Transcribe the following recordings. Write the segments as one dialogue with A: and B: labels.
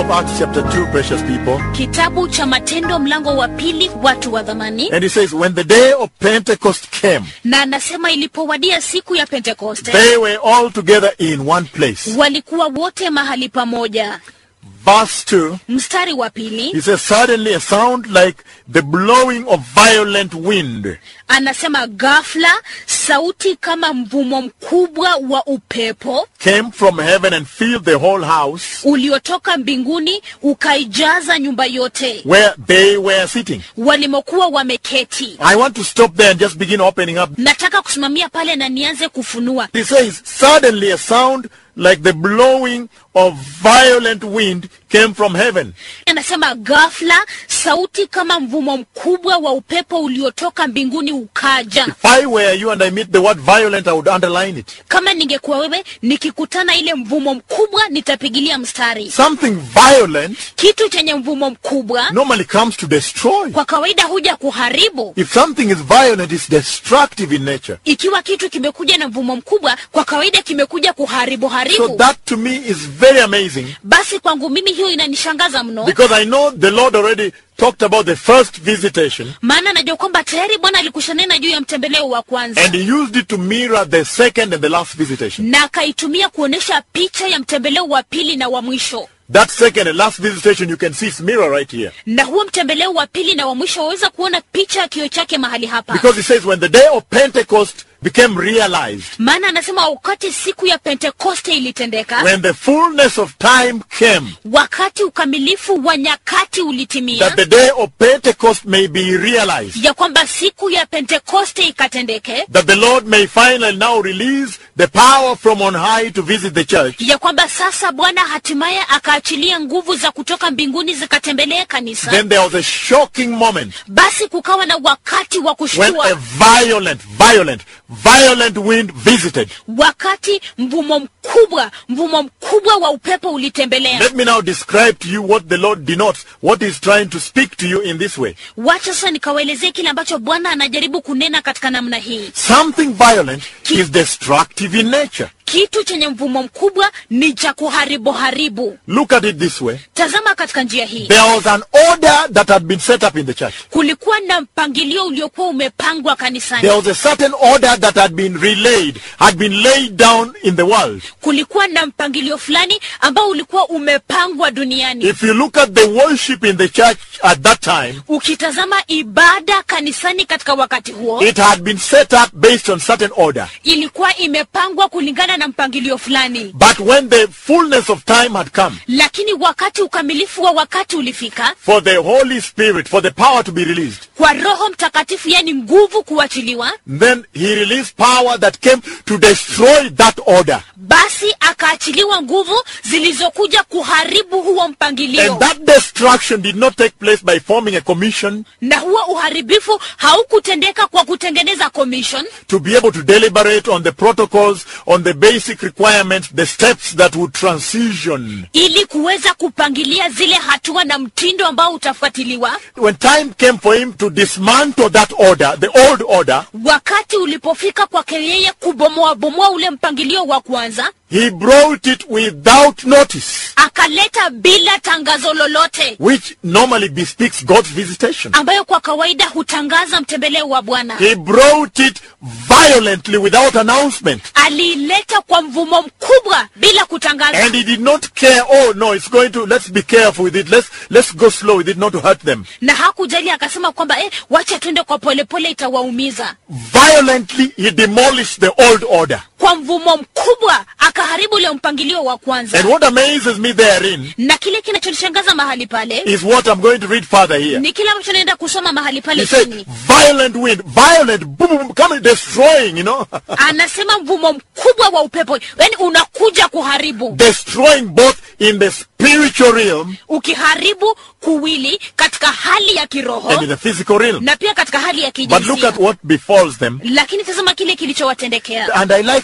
A: of Acts, chapter 2, precious people.
B: kitabu cha matendo mlango wa pili watu wa dhamani
A: And he says, when the day of Pentecost came,
B: na anasema ilipowadia siku ya pentekoste
A: they were all together in one place.
B: walikuwa wote mahali pamoja
A: Verse 2,
B: mstari wa pili
A: he says, suddenly a sound like the blowing of violent wind
B: anasema ghafla sauti kama mvumo mkubwa wa upepo
A: came from heaven and filled the whole house
B: uliotoka mbinguni ukaijaza nyumba yote
A: where they were sitting.
B: walimokuwa wameketi
A: I want to stop there and just begin opening up.
B: nataka kusimamia pale na nianze kufunua
A: He says, suddenly a sound like the blowing of violent wind came from heaven.
B: anasema ghafla sauti kama mvumo mkubwa wa upepo uliotoka mbinguni ukaja
A: If I were you and I meet the word violent, I would underline it.
B: kama ningekuwa wewe nikikutana ile mvumo mkubwa nitapigilia mstari
A: Something violent
B: kitu chenye mvumo mkubwa
A: normally comes to destroy.
B: kwa kawaida huja kuharibu
A: If something is violent, it's destructive in nature.
B: ikiwa kitu kimekuja na mvumo mkubwa kwa kawaida kimekuja kuharibu
A: So
B: haribu
A: that to me is very amazing
B: basi kwangu mimi hiyo inanishangaza mno
A: because I know the Lord already talked about the first visitation
B: maana najua kwamba tayari bwana alikushanena juu ya mtembeleo wa kwanza
A: and he used it to mirror the second and the last visitation.
B: na akaitumia kuonyesha picha ya mtembeleo wa pili na wa mwisho
A: That second and last visitation, you can see its mirror right here.
B: na huo mtembeleo wa pili na wa mwisho waweza kuona picha ya kio chake mahali hapa
A: Because he says when the day of Pentecost became realized,
B: maana anasema wakati siku ya pentekoste ilitendeka
A: when the fullness of time came,
B: wakati ukamilifu wa nyakati ulitimia
A: that the day of Pentecost may be realized,
B: ya kwamba siku ya pentekoste ikatendeke
A: that the Lord may finally now release the power from on high to visit the church.
B: ya kwamba sasa bwana hatimaye akaachilia nguvu za kutoka mbinguni zikatembelee kanisa
A: Then there was a shocking moment
B: basi kukawa na wakati wa
A: when a
B: kushtua
A: violent, violent, violent wind visited.
B: wakati mvumo mkubwa mvumo mkubwa wa upepo ulitembelea
A: Let me now describe to you what the Lord denotes, what He's trying to speak to you in this way.
B: wacha sasa nikawaelezee kile ambacho bwana anajaribu kunena katika namna hii
A: Something violent is destructive in nature.
B: kitu chenye mvumo mkubwa ni cha kuharibu haribu
A: Look at it this way.
B: tazama katika njia hii
A: There was an order that had been set up in the church.
B: kulikuwa na mpangilio uliokuwa umepangwa kanisani
A: There was a certain order that had been relayed, had been laid down in the world.
B: kulikuwa na mpangilio fulani ambao ulikuwa umepangwa duniani
A: If you look at the worship in the church at that time,
B: ukitazama ibada kanisani katika wakati huo
A: it had been set up based on certain order.
B: ilikuwa imepangwa kulingana na mpangilio fulani
A: But when the fullness of time had come
B: lakini wakati ukamilifu wa wakati ulifika
A: for the Holy Spirit, for the power to be released,
B: kwa roho mtakatifu yani nguvu kuachiliwa
A: then he released power that came to destroy that order.
B: basi akaachiliwa nguvu zilizokuja kuharibu huo mpangilio
A: And that destruction did not take place by forming a commission
B: na huo uharibifu haukutendeka kwa kutengeneza commission
A: to be able to deliberate on the protocols, on the basic requirements, the steps that would transition.
B: ili kuweza kupangilia zile hatua na mtindo ambao utafuatiliwa
A: When time came for him to dismantle that order, the old order,
B: wakati ulipofika kwake yeye kubomoa bomoa ule mpangilio wa kwanza
A: he brought it without notice,
B: akaleta bila tangazo lolote
A: which normally bespeaks God's visitation.
B: ambayo kwa kawaida hutangaza mtembeleo wa bwana
A: He brought it violently without announcement.
B: aliileta kwa mvumo mkubwa bila kutangaza
A: And he did not care, oh no, it's going to, let's be careful with it, let's, let's go slow with it, not to hurt them.
B: na hakujali akasema kwamba eh, wacha twende kwa polepole itawaumiza
A: Violently, he demolished the old order.
B: kwa mvumo mkubwa akaharibu ule mpangilio wa kwanza
A: And what amazes me therein
B: na kile kinachonishangaza mahali pale
A: is what I'm going to read further here.
B: ni kile ambacho naenda kusoma mahali
A: He
B: pale
A: said,
B: chini
A: violent wind, violent, boom, boom, coming, destroying, you know,
B: anasema mvumo mkubwa wa upepo yani unakuja kuharibu
A: destroying both in the spiritual realm
B: ukiharibu kuwili katika hali ya kiroho
A: and in the physical realm.
B: na pia katika hali ya
A: But look
B: kijinsia
A: at what befalls them.
B: lakini tazama kile kilichowatendekea
A: And I like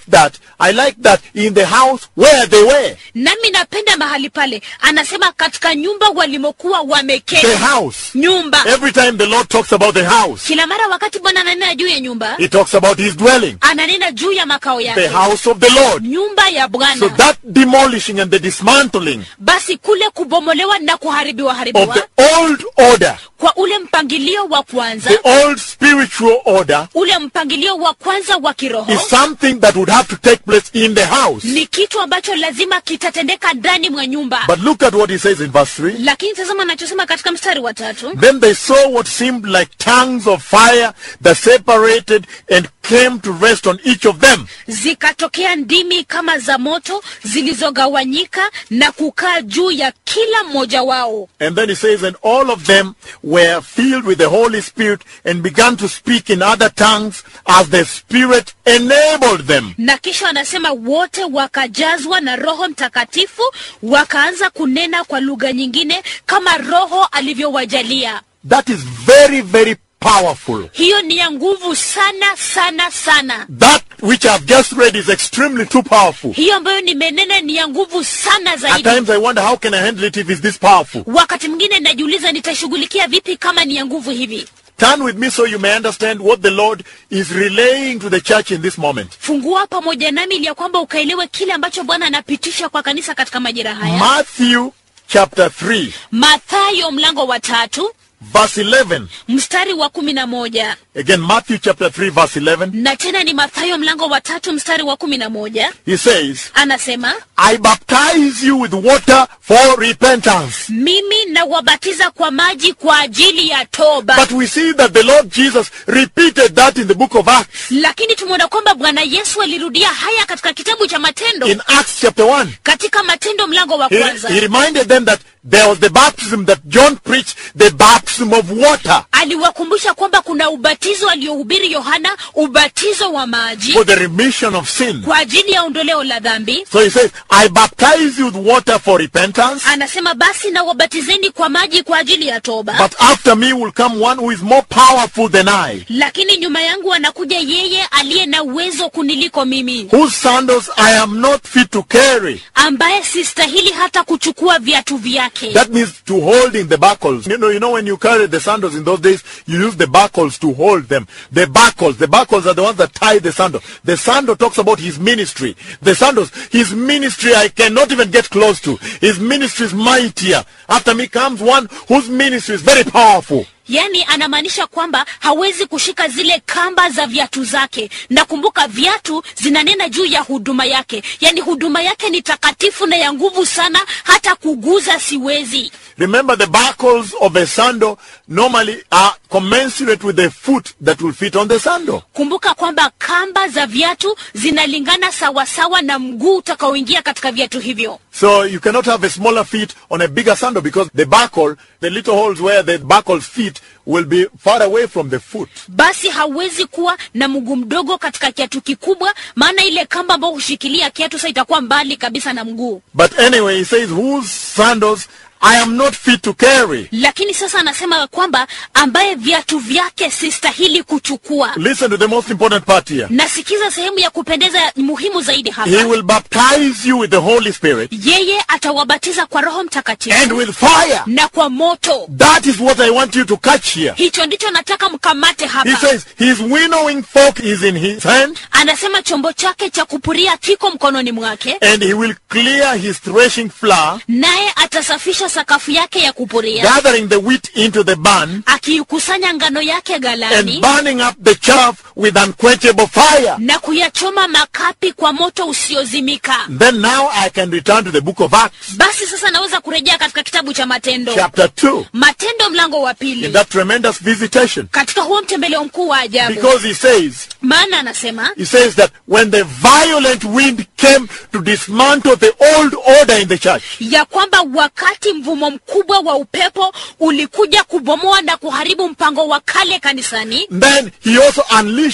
A: that, I like that in the house where they were.
B: nami napenda mahali pale anasema katika nyumba walimokuwa wameketi
A: The house.
B: nyumba
A: Every time the Lord talks about the house,
B: kila mara wakati bwana ananena juu ya nyumba
A: He talks about His dwelling,
B: ananena juu ya makao
A: the
B: yake
A: house of the Lord.
B: nyumba ya
A: So
B: bwana
A: that demolishing and the dismantling
B: basi kule kubomolewa na kuharibiwa
A: of
B: haribiwa
A: the old order,
B: kwa ule mpangilio wa kwanza
A: the old spiritual order,
B: ule mpangilio wa kwanza wa kiroho
A: is something that would have to take place in the house.
B: ni kitu ambacho lazima kitatendeka ndani mwa nyumba
A: But look at what He says in verse 3.
B: lakini tazama anachosema katika mstari wa tatu
A: Then they saw what seemed like tongues of fire that separated and came to rest on each of them.
B: zikatokea ndimi kama za moto zilizogawanyika na kukaa juu ya kila mmoja wao
A: And then he says, and all of them were filled with the Holy Spirit and began to speak in other tongues as the Spirit enabled them.
B: na kisha wanasema wote wakajazwa na roho mtakatifu wakaanza kunena kwa lugha nyingine kama roho alivyowajalia
A: That is very, very powerful.
B: hiyo ni ya nguvu sana sana sana
A: That which I've just read is extremely too powerful.
B: hiyo ambayo nimenena ni ya nguvu sana
A: At
B: zaidi
A: times I wonder how can I handle it if it's this powerful.
B: wakati mwingine najiuliza nitashughulikia vipi kama ni ya nguvu hivi
A: Turn with me so you may understand what the Lord is relaying to the church in this moment.
B: fungua pamoja nami ili ya kwamba ukaelewe kile ambacho bwana anapitisha kwa kanisa katika majira haya
A: Matthew chapter 3,
B: mathayo mlango wa tatu
A: verse 11.
B: mstari wa kumi na moja
A: Again, Matthew chapter 3, verse 11.
B: na tena ni mathayo mlango wa tatu mstari wa kumi na moja
A: He says,
B: anasema
A: I baptize you with water for repentance.
B: mimi nawabatiza kwa maji kwa ajili ya toba
A: But we see that the Lord Jesus repeated that in the book of Acts.
B: lakini tumeona kwamba bwana yesu alirudia haya katika kitabu cha matendo
A: In Acts chapter 1,
B: katika matendo mlango wa
A: he,
B: kwanza
A: he reminded them that there was the baptism that John preached, the baptism of water
B: aliwakumbusha kwamba kuna ubatizo aliohubiri yohana ubatizo wa maji
A: for the remission of sin.
B: kwa ajili ya ondoleo la dhambi
A: So he says, I baptize you with water for repentance,
B: anasema basi na wabatizeni kwa maji kwa ajili ya toba
A: but after me will come one who is more powerful than I,
B: lakini nyuma yangu anakuja yeye aliye na uwezo kuniliko mimi
A: whose sandals I am not fit to carry.
B: ambaye sistahili hata kuchukua viatu vyake
A: That means to holding the buckles. You know, you know when you carry the sandals in those days, you use the buckles to hold them. The buckles, the buckles are the ones that tie the sandal. The sandal talks about his ministry. The sandals, his ministry I cannot even get close to. His ministry is mightier. After me comes one whose ministry is very powerful.
B: yaani anamaanisha kwamba hawezi kushika zile kamba za viatu zake na kumbuka viatu zinanena juu ya huduma yake yaani huduma yake ni takatifu na ya nguvu sana hata kuguza siwezi
A: Remember the buckles of a sandal normally are commensurate with the foot that will fit on the sandal.
B: kumbuka kwamba kamba za viatu zinalingana sawasawa na mguu utakaoingia katika viatu hivyo
A: So you cannot have a smaller feet on a bigger sandal because the buckle, the little holes where the buckle's feet will be far away from the foot.
B: basi hawezi kuwa na mguu mdogo katika kiatu kikubwa maana ile kamba ambayo hushikilia kiatu sa itakuwa mbali kabisa na mguu
A: But anyway, he says, whose sandals I am not fit to carry.
B: lakini sasa anasema kwamba ambaye viatu vyake sistahili kuchukua
A: Listen to the most important part here.
B: nasikiza sehemu ya kupendeza muhimu zaidi
A: He
B: hapa
A: will baptize you with the Holy Spirit
B: yeye atawabatiza kwa roho
A: and
B: mtakatifu
A: with fire.
B: na kwa moto
A: That is what I want you to catch here.
B: hicho ndicho nataka mkamate
A: He
B: hapa
A: says his winnowing fork is in his hand
B: anasema chombo chake cha kupuria kiko mkononi mwake
A: and he will clear his threshing floor,
B: naye atasafisha sakafu yake ya kupuria
A: gathering the wheat into the barn
B: akiikusanya ngano yake
A: and
B: galani
A: burning up the chaff with unquenchable fire.
B: na kuyachoma makapi kwa moto usiozimika
A: Then now I can return to the book of Acts,
B: basi sasa naweza kurejea katika kitabu cha matendo
A: chapter 2,
B: matendo mlango wa
A: in
B: pili
A: that tremendous visitation.
B: katika huo mtembeleo mkuu wa ajabu
A: Because he says,
B: maana anasema
A: he says that when the violent wind came to dismantle the old order in the church,
B: ya kwamba wakati mvumo mkubwa wa upepo ulikuja kubomoa na kuharibu mpango wa kale kanisani
A: then he also unleashed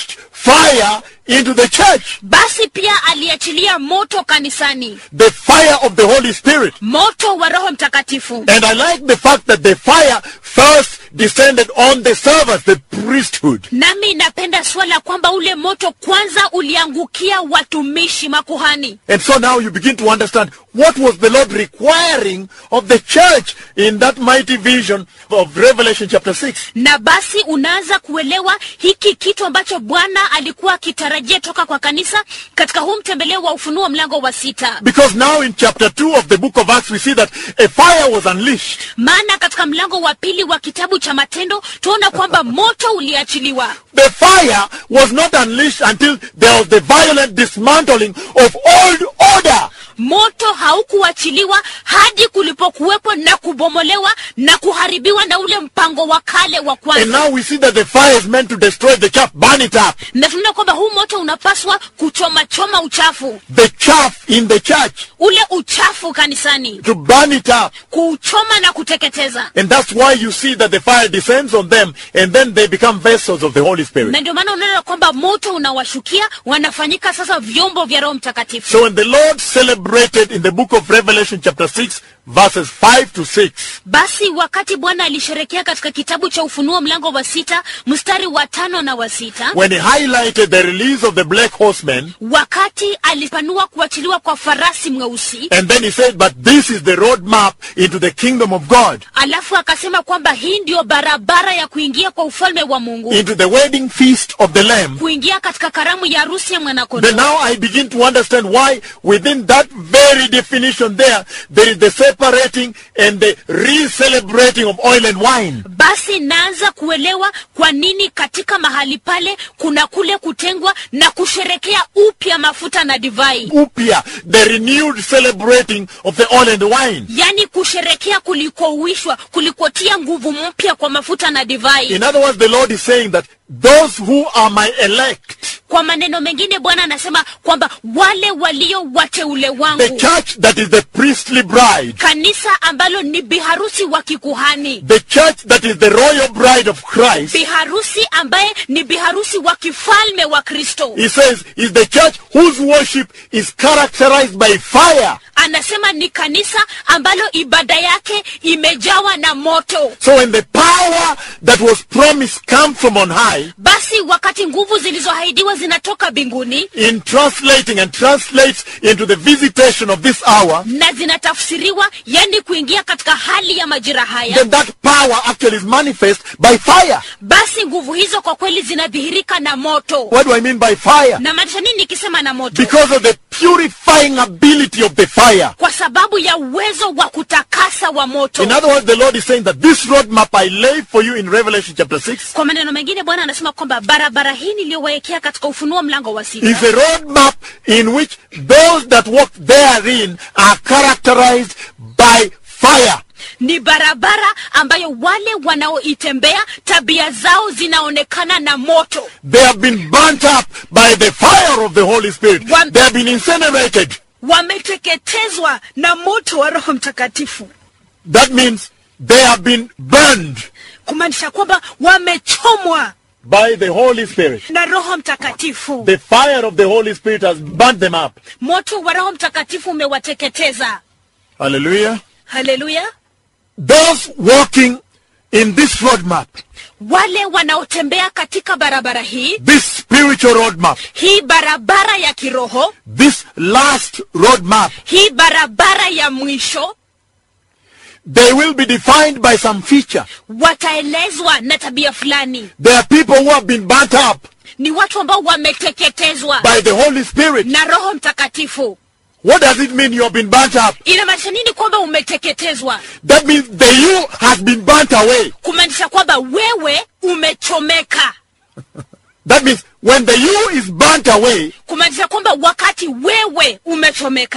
A: fire into the church.
B: basi pia aliachilia moto kanisani
A: The fire of the Holy Spirit.
B: moto wa roho mtakatifu
A: And I like the fact that the fire first descended on the servants, the priesthood.
B: nami napenda swala kwamba ule moto kwanza uliangukia watumishi makuhani
A: And so now you begin to understand what was the Lord requiring of the church in that mighty vision of Revelation chapter 6.
B: na basi unaanza kuelewa hiki kitu ambacho bwana alikuwa akitarajia toka kwa kanisa katika huu mtembeleo wa ufunuo mlango wa sita
A: Because now in chapter 2 of the book of Acts we see that a fire was unleashed.
B: maana katika mlango wa pili wa kitabu cha matendo tuona kwamba moto uliachiliwa
A: The fire was not unleashed until there was the violent dismantling of old order.
B: moto haukuachiliwa hadi kulipokuwepo na kubomolewa na kuharibiwa na ule mpango wa kale wa
A: And
B: kwanza
A: now we see that the fire is meant to destroy the chaff, burn it up.
B: na tunaona kwamba huu moto unapaswa kuchomachoma uchafu
A: The chaff in the church,
B: ule uchafu kanisani
A: to burn it up.
B: kuuchoma na kuteketeza
A: And that's why you see that the fire descends on them and then they become vessels of the Holy Spirit.
B: na ndio maana unaona kwamba moto unawashukia wanafanyika sasa vyombo vya roho mtakatifu
A: So when the Lord celebrated in the book of Revelation chapter 6 verses 5 to 6,
B: basi wakati bwana alisherekea katika kitabu cha ufunuo mlango wa sita mstari wa tano na wa sita
A: when he highlighted the release of the black horsemen,
B: wakati alipanua kuachiliwa kwa farasi mweusi
A: and then he said, but this is the roadmap into the kingdom of God,
B: alafu akasema kwamba hii ndiyo barabara ya kuingia kwa ufalme wa mungu
A: into the wedding feast of the Lamb.
B: kuingia katika karamu ya harusi ya
A: Then
B: mwanakondoo
A: now I begin to understand why within that very definition there, there is the separating and the re-celebrating of oil and wine.
B: basi naanza kuelewa kwa nini katika mahali pale kuna kule kutengwa na kusherekea upya mafuta na divai
A: Upia, the renewed celebrating of the oil and the wine.
B: yaani kusherekea kulikouishwa kulikotia nguvu mpya kwa mafuta na divai
A: In other words, the Lord is saying that those who are my elect,
B: kwa maneno mengine bwana anasema kwamba wale walio wateule
A: the
B: wangu
A: church that is the priestly bride,
B: kanisa ambalo ni biharusi wa kikuhani
A: the church that is the royal bride of Christ,
B: biharusi ambaye ni biharusi wa kifalme wa kristo
A: he says, is the church whose worship is characterized by fire.
B: anasema ni kanisa ambalo ibada yake imejawa na moto
A: So when the power that was promised comes from on high,
B: basi wakati nguvu zilizoahidiwa zinatoka mbinguni
A: in translating and translates into the visitation of this hour,
B: na zinatafsiriwa yani kuingia katika hali ya majira haya
A: then that power actually is manifest by fire.
B: basi nguvu hizo kwa kweli zinadhihirika na moto
A: What do I mean by fire?
B: na maanisha nini nikisema na moto
A: Because of the purifying ability of the fire.
B: kwa sababu ya uwezo wa kutakasa wa moto
A: In other words, the Lord is saying that this roadmap I lay for you in Revelation chapter 6
B: kwa maneno mengine bwana anasema kwamba barabara hii niliyowawekea katika ufunuo mlango wa sita
A: is a roadmap in which those that walk therein are characterized by fire.
B: ni barabara ambayo wale wanaoitembea tabia zao zinaonekana na moto
A: They have been burnt up by the fire of the Holy Spirit.
B: One-
A: They have been incinerated.
B: wameteketezwa na moto wa roho mtakatifu
A: That means they have been burned
B: kumaanisha kwamba wamechomwa
A: by the Holy Spirit.
B: na roho mtakatifu
A: The fire of the Holy Spirit has burnt them up.
B: moto wa roho mtakatifu umewateketeza
A: Hallelujah.
B: haleluya
A: Those walking in this roadmap,
B: wale wanaotembea katika barabara hii
A: this spiritual roadmap,
B: hii barabara ya kiroho
A: this last roadmap,
B: hii barabara ya mwisho
A: they will be defined by some feature.
B: wataelezwa na tabia fulani
A: There are people who have been burnt up
B: ni watu ambao wameteketezwa
A: by the Holy Spirit.
B: na roho mtakatifu
A: What does it mean you have been burnt up?
B: inamaanisha nini kwamba umeteketezwa
A: That means the you has been burnt away.
B: kumaanisha kwamba wewe umechomeka
A: That means when the you is burnt away,
B: kumaanisha kwamba wakati wewe umechomeka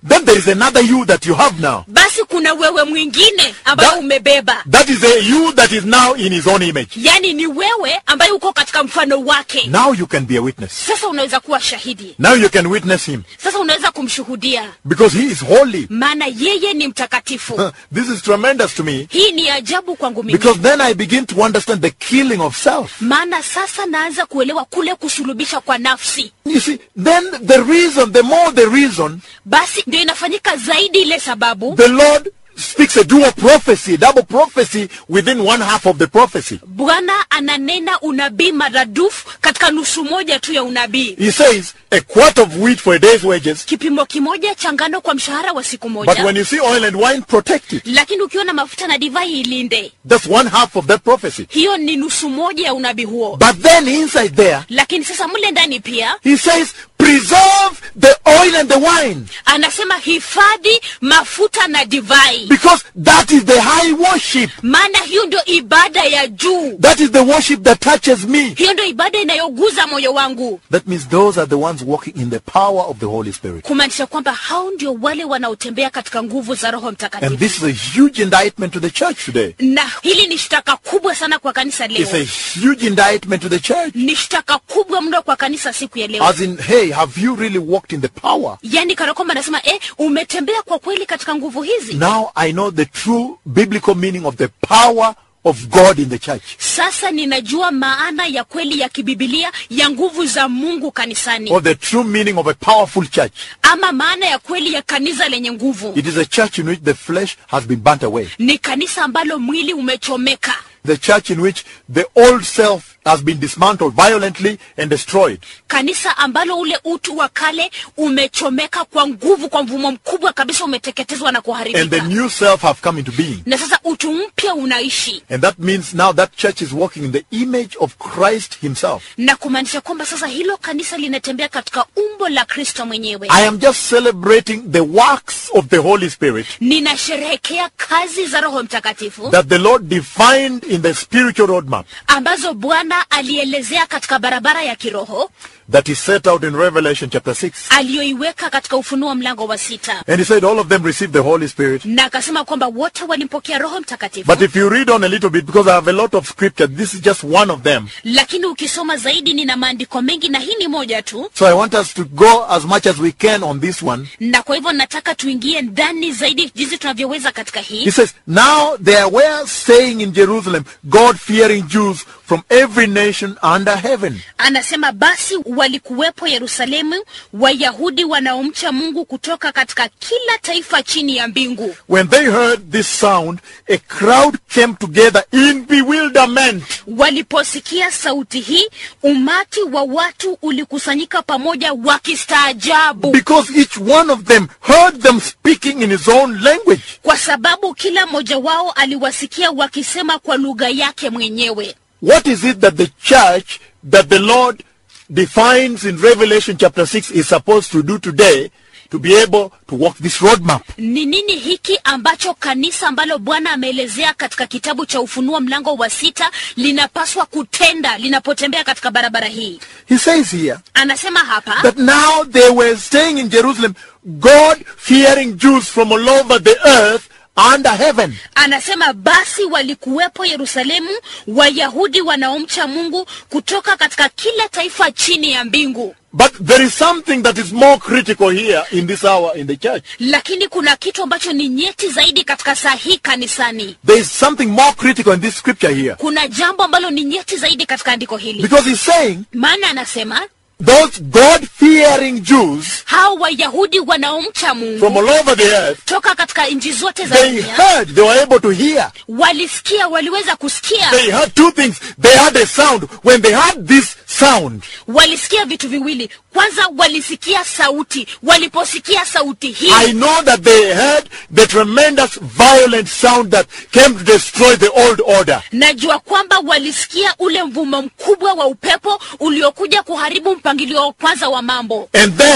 A: then there is another you that you have now.
B: basi kuna wewe mwingine ambayo
A: That-
B: umebeba
A: That is a you that is now in his own image.
B: yaani ni wewe ambaye uko katika mfano wake
A: Now you can be a witness.
B: sasa unaweza kuwa shahidi
A: Now you can witness him
B: sasa unaweza kumshuhudia
A: because he is holy.
B: maana yeye ni mtakatifu
A: This is tremendous to me
B: hii ni ajabu kwangu mimi
A: because then I begin to understand the killing of self.
B: maana sasa naanza kuelewa kule kusulubisha kwa nafsi
A: You see, then the reason, the more the reason,
B: basi ndio inafanyika zaidi ile sababu
A: the Lord speaks a dual prophecy, double prophecy within one half of the prophecy.
B: bwana ananena unabii maradufu katika nusu moja tu ya unabii
A: He says a quart of wheat for a day's wages,
B: kipimo kimoja cha ngano kwa mshahara wa siku
A: but
B: moja
A: when you see oil and wine, protect it.
B: lakini ukiona mafuta na divai ilinde
A: That's one half of that prophecy.
B: hiyo ni nusu moja ya unabii huo
A: But then inside there,
B: lakini sasa mle ndani pia
A: he says, preserve the oil and the wine
B: anasema hifadhi mafuta na divai
A: because that is the high worship.
B: maana hiyo ndio ibada ya juu
A: That is the worship that touches me.
B: hiyo ndio ibada inayoguza moyo wangu
A: That means those are the ones walking in the power of the Holy Spirit.
B: kumaanisha kwamba hao ndio wale wanaotembea katika nguvu za roho
A: And
B: mtakatifu
A: this is a huge indictment to the church today.
B: na hili ni shtaka kubwa sana kwa kanisa
A: It's a
B: leo
A: huge indictment to the church.
B: ni shtaka kubwa mno kwa kanisa siku ya leo
A: As in, hey, have you really walked in the power?
B: yaani kana kwamba anasema eh, umetembea kwa kweli katika nguvu hizi
A: Now I know the true biblical meaning of the power of God in the church.
B: sasa ninajua maana ya kweli ya kibibilia ya nguvu za mungu kanisani
A: Or the true meaning of a powerful church.
B: ama maana ya kweli ya kanisa lenye nguvu
A: It is a church in which the flesh has been burnt away.
B: ni kanisa ambalo mwili umechomeka
A: The church in which the old self has been dismantled violently and destroyed.
B: kanisa ambalo ule utu wa kale umechomeka kwa nguvu kwa mvumo mkubwa kabisa umeteketezwa na
A: And the
B: kuharibika
A: new self have come into being.
B: na sasa utu mpya unaishi
A: And that means now that church is walking in the image of Christ himself.
B: na kumaanisha kwamba sasa hilo kanisa linatembea katika umbo la kristo mwenyewe
A: I am just celebrating the works of the Holy Spirit
B: ninasherehekea kazi za roho mtakatifu
A: that the Lord defined in the spiritual roadmap
B: ambazo bwana alielezea katika barabara ya kiroho
A: that is set out in Revelation chapter 6.
B: aliyoiweka katika ufunuo mlango wa sita
A: And he said all of them received the Holy Spirit.
B: na akasema kwamba wote walimpokea roho mtakatifu
A: But if you read on a little bit, because I have a lot of scripture, this is just one of them.
B: lakini ukisoma zaidi nina maandiko mengi na hii ni moja tu
A: So I want us to go as much as we can on this one.
B: na kwa hivyo nataka tuingie ndani zaidi jinsi tunavyoweza katika hii
A: He says, Now there were staying in Jerusalem God fearing Jews from every nation under heaven.
B: anasema basi walikuwepo yerusalemu wayahudi wanaomcha mungu kutoka katika kila taifa chini ya mbingu
A: When they heard this sound, a crowd came together in bewilderment.
B: waliposikia sauti hii umati wa watu ulikusanyika pamoja wakistaajabu
A: Because each one of them heard them speaking in his own language.
B: kwa sababu kila mmoja wao aliwasikia wakisema kwa lugha yake mwenyewe
A: What is it that the church that the Lord defines in Revelation chapter 6 is supposed to do today to be able to walk this roadmap?
B: ni nini hiki ambacho kanisa ambalo bwana ameelezea katika kitabu cha ufunuo mlango wa sita linapaswa kutenda linapotembea katika barabara hii
A: He says here
B: anasema hapa
A: that now they were staying in Jerusalem, God fearing Jews from all over the earth under heaven.
B: anasema basi walikuwepo yerusalemu wayahudi wanaomcha mungu kutoka katika kila taifa chini ya mbingu
A: But there is something that is more critical here in this hour in the church.
B: lakini kuna kitu ambacho ni nyeti zaidi katika saa hii kanisani
A: There is something more critical in this scripture here.
B: kuna jambo ambalo ni nyeti zaidi katika andiko hili
A: Because he's saying
B: maana anasema
A: those God fearing Jews
B: hao wayahudi wanaomcha
A: from
B: mungu
A: all over the earth,
B: toka katika nchi zote za
A: they
B: dunia
A: heard, they were able to hear.
B: walisikia waliweza kusikia
A: They heard two things. They heard a sound. When they heard this sound,
B: walisikia vitu viwili kwanza walisikia sauti waliposikia sauti hii
A: I know that they heard the tremendous violent sound that came to destroy the old order.
B: najua kwamba walisikia ule mvumo mkubwa wa upepo uliokuja kuharibu mpangilio wa kwanza wa mambo
A: And then